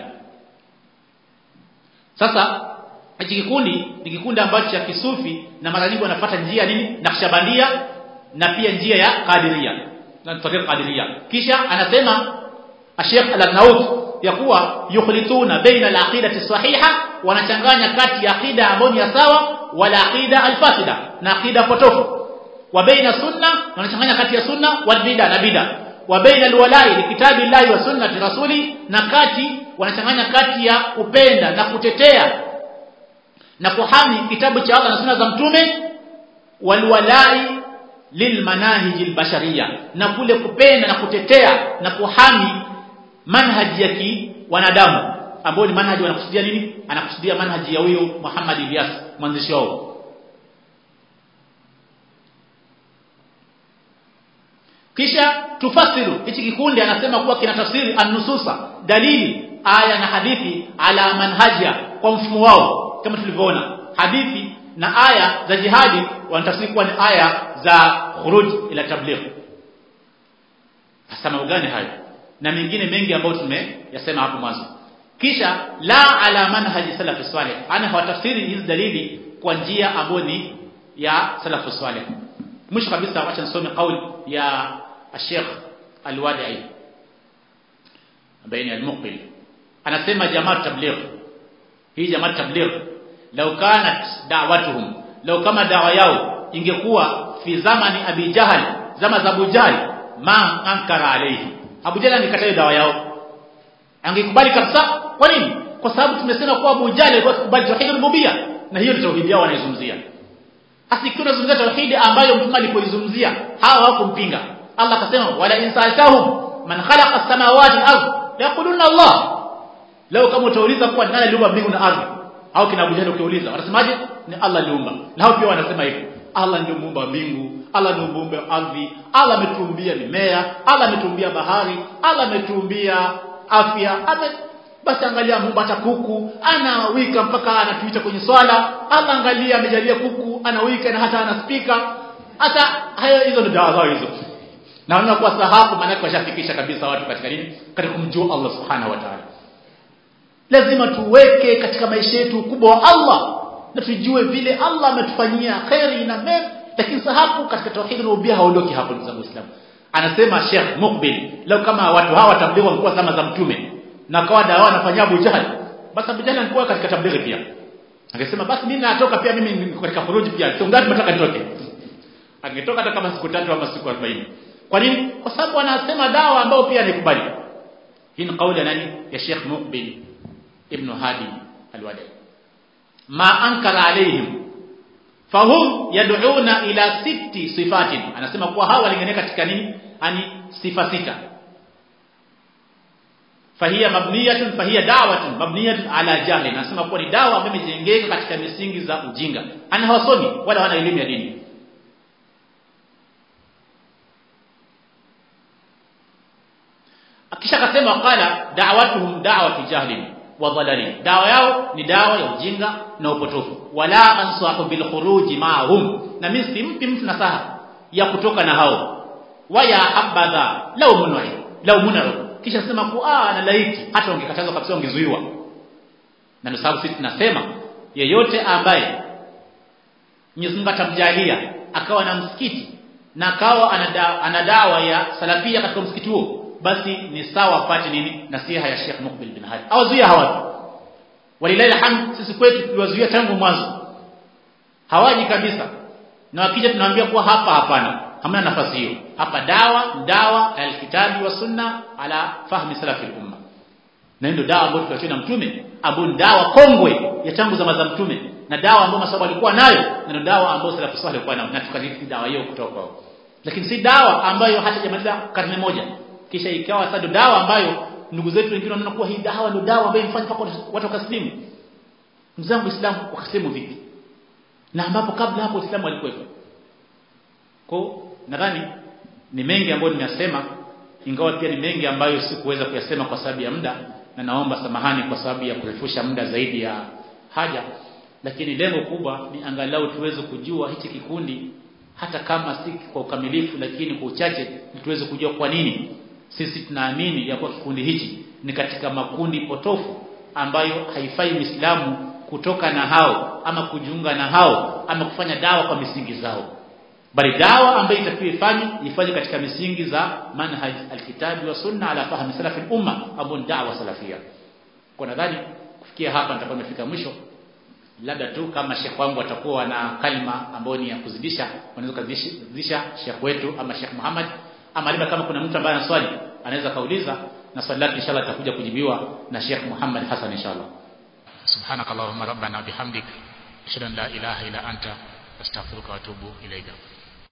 sasa hichi kikundi ni kikundi ambacho cha kisufi na mara nyingi wanafuata njia nini Naqshbandia na pia njia ya Qadiria na tariqa Qadiria kisha anasema Sheikh Al-Naud ya kuwa yukhlituna baina al-aqidati sahiha wanachanganya kati ya aqida ambayo ni ya sawa wala aqida al-fasida na aqida potofu wa baina sunna wanachanganya kati ya sunna wal bid'a na bid'a wa baina alwalai likitabi llahi wa sunnati rasuli na kati wanachanganya kati ya kupenda na kutetea na kuhami kitabu cha Allah na sunna za mtume walwalai lilmanahiji albashariya na kule kupenda na kutetea na kuhami manhaji ya wanadamu ambao ni manhaji wanakusudia nini anakusudia manhaji ya huyo Muhammad Ilyas mwanzishi wao kisha tufasiru hichi kikundi anasema kuwa kinatafsiri an-nususa dalili aya na hadithi ala manhaja kwa mfumo wao kama tulivyoona hadithi na aya za jihadi wanatafsiri kuwa ni aya za khuruj ila tabligh hasa mambo gani hayo na mengine mengi ambayo tumeyasema hapo mwanzo kisha la ala manhaji salafi salih ana hawatafsiri hizi dalili kwa njia ambayo ni ya salafu salih mwisho kabisa acha nisome kauli ya Sheikh Al-Wadi'i ambaye ni al-Muqbil anasema jamaa tabligh hii jamaa tabligh law kanat da'watuhum law kama dawa yao ingekuwa fi zamani abi jahal zama za abu jahal ma ankara alayhi abu jahal angekataa dawa yao angekubali kabisa kwa nini kwa sababu tumesema kwa abu jahal alikuwa akikubali tauhid rububia na hiyo ni tauhid yao wanaizungumzia hasa ikiwa unazungumzia tauhid ambayo mtume alipoizungumzia hawa hawakumpinga Allah akasema wala insaltahum man khalaqa as-samawati wal ardh yaquluna Allah leo kama utauliza kwa nani aliumba mbingu na ardhi au kina Abu Jahl ukiuliza wanasemaje ni Allah aliumba na hao pia wanasema hivyo Allah ndio muumba mbingu Allah ndio muumba ardhi Allah ametuumbia mimea Allah ametuumbia bahari Allah ametuumbia afya ame basi angalia muumba hata kuku anawika mpaka anatuita kwenye swala Allah angalia amejalia kuku anawika na hata ana speaker hata hayo hizo ndio dawa zao hizo na wanakuwa sahabu maana washafikisha kabisa watu katika nini katika kumjua Allah subhanahu wa ta'ala lazima tuweke katika maisha yetu ukubwa wa Allah na tujue vile Allah ametufanyia khairi na mema lakini sahabu katika tauhid rububia haondoki hapo ndugu zangu Islam anasema Sheikh Mukbil leo kama watu hawa tablighi walikuwa zama za mtume na kawa dawa wanafanyia Abu Jahl basi Abu Jahl alikuwa katika tablighi pia akasema basi mimi natoka pia mimi niko katika furuji pia sio ngapi nataka nitoke angetoka hata kama siku tatu ama siku 40 kwa nini kwa sababu wanasema dawa ambao pia nikubali hii ni kauli ya nani ya Sheikh Mukbil ibn Hadi al-Wadi ma ankara alaihim fahum yad'una ila sitti sifatin anasema kuwa hawa walingania katika nini ani sifa sita fahiya mabniyatun fahiya da'watun mabniyatun ala jahl anasema kuwa ni dawa ambayo imejengeka katika misingi za ujinga ana hawasomi wala wana elimu ya dini kisha akasema qala da'watuhum da'watu jahlin wa dhalalin dawa yao ni dawa ya ujinga na upotofu wala ansahu bil khuruji ma'hum na mimi simpi mtu nasaha ya kutoka na hao waya habadha law munai law munaru kisha sema kwa na laiti hata ungekatazwa kabisa ungezuiwa na ndio sababu sisi tunasema yeyote ambaye Mwenyezi Mungu atamjalia akawa na msikiti na akawa ana dawa ya salafia katika msikiti huo basi ni sawa apate nini nasiha ya Sheikh Mukbil bin Hadi awazuia hawa walilahi alhamd sisi kwetu tuliwazuia tangu mwanzo hawaji kabisa na wakija tunawaambia kuwa hapa hapana hamna nafasi hiyo hapa dawa dawa alkitabi wa sunna ala fahmi salafi umma na ndio dawa ambayo tuliachiwa na mtume ambayo dawa kongwe ya tangu zama za mtume na dawa ambayo masahaba walikuwa nayo na ndio dawa ambayo salafu salih walikuwa nayo na tukarithi dawa hiyo kutoka kwao lakini si dawa ambayo hata jamaliza karne moja kisha ikawa sasa dawa ambayo ndugu zetu wengine wanaona kuwa hii dawa ndio dawa ambayo imefanya mpaka watu wakaslimu mzangu Uislamu wakaslimu vipi na ambapo kabla hapo Uislamu alikuwepo kwa nadhani ni mengi ambayo nimeyasema ingawa pia ni mengi ambayo sikuweza kuyasema kwa sababu ya muda na naomba samahani kwa sababu ya kurefusha muda zaidi ya haja lakini lengo kubwa ni angalau tuweze kujua hichi kikundi hata kama si kwa ukamilifu lakini kwa uchache tuweze kujua kwa nini sisi tunaamini ya kuwa kikundi hichi ni katika makundi potofu ambayo haifai Muislamu kutoka na hao ama kujiunga na hao ama kufanya dawa kwa misingi zao bali dawa ambayo itakiwa ifanye ifanye katika misingi za manhaj alkitabi wa sunna ala fahmi salafi umma ambao ni dawa salafia kwa nadhani kufikia hapa nitakuwa nimefika mwisho labda tu kama shekh wangu atakuwa na kalima ambayo ni ya kuzidisha wanaweza kuzidisha shekh wetu ama shekh Muhammad ama labda kama kuna mtu ambaye ana swali anaweza kauliza na swali lake inshallah atakuja kujibiwa na Sheikh Muhammad Hassan inshallah subhanakallahumma rabbana bihamdik ashhadu an la ilaha illa anta astaghfiruka wa atubu ilaika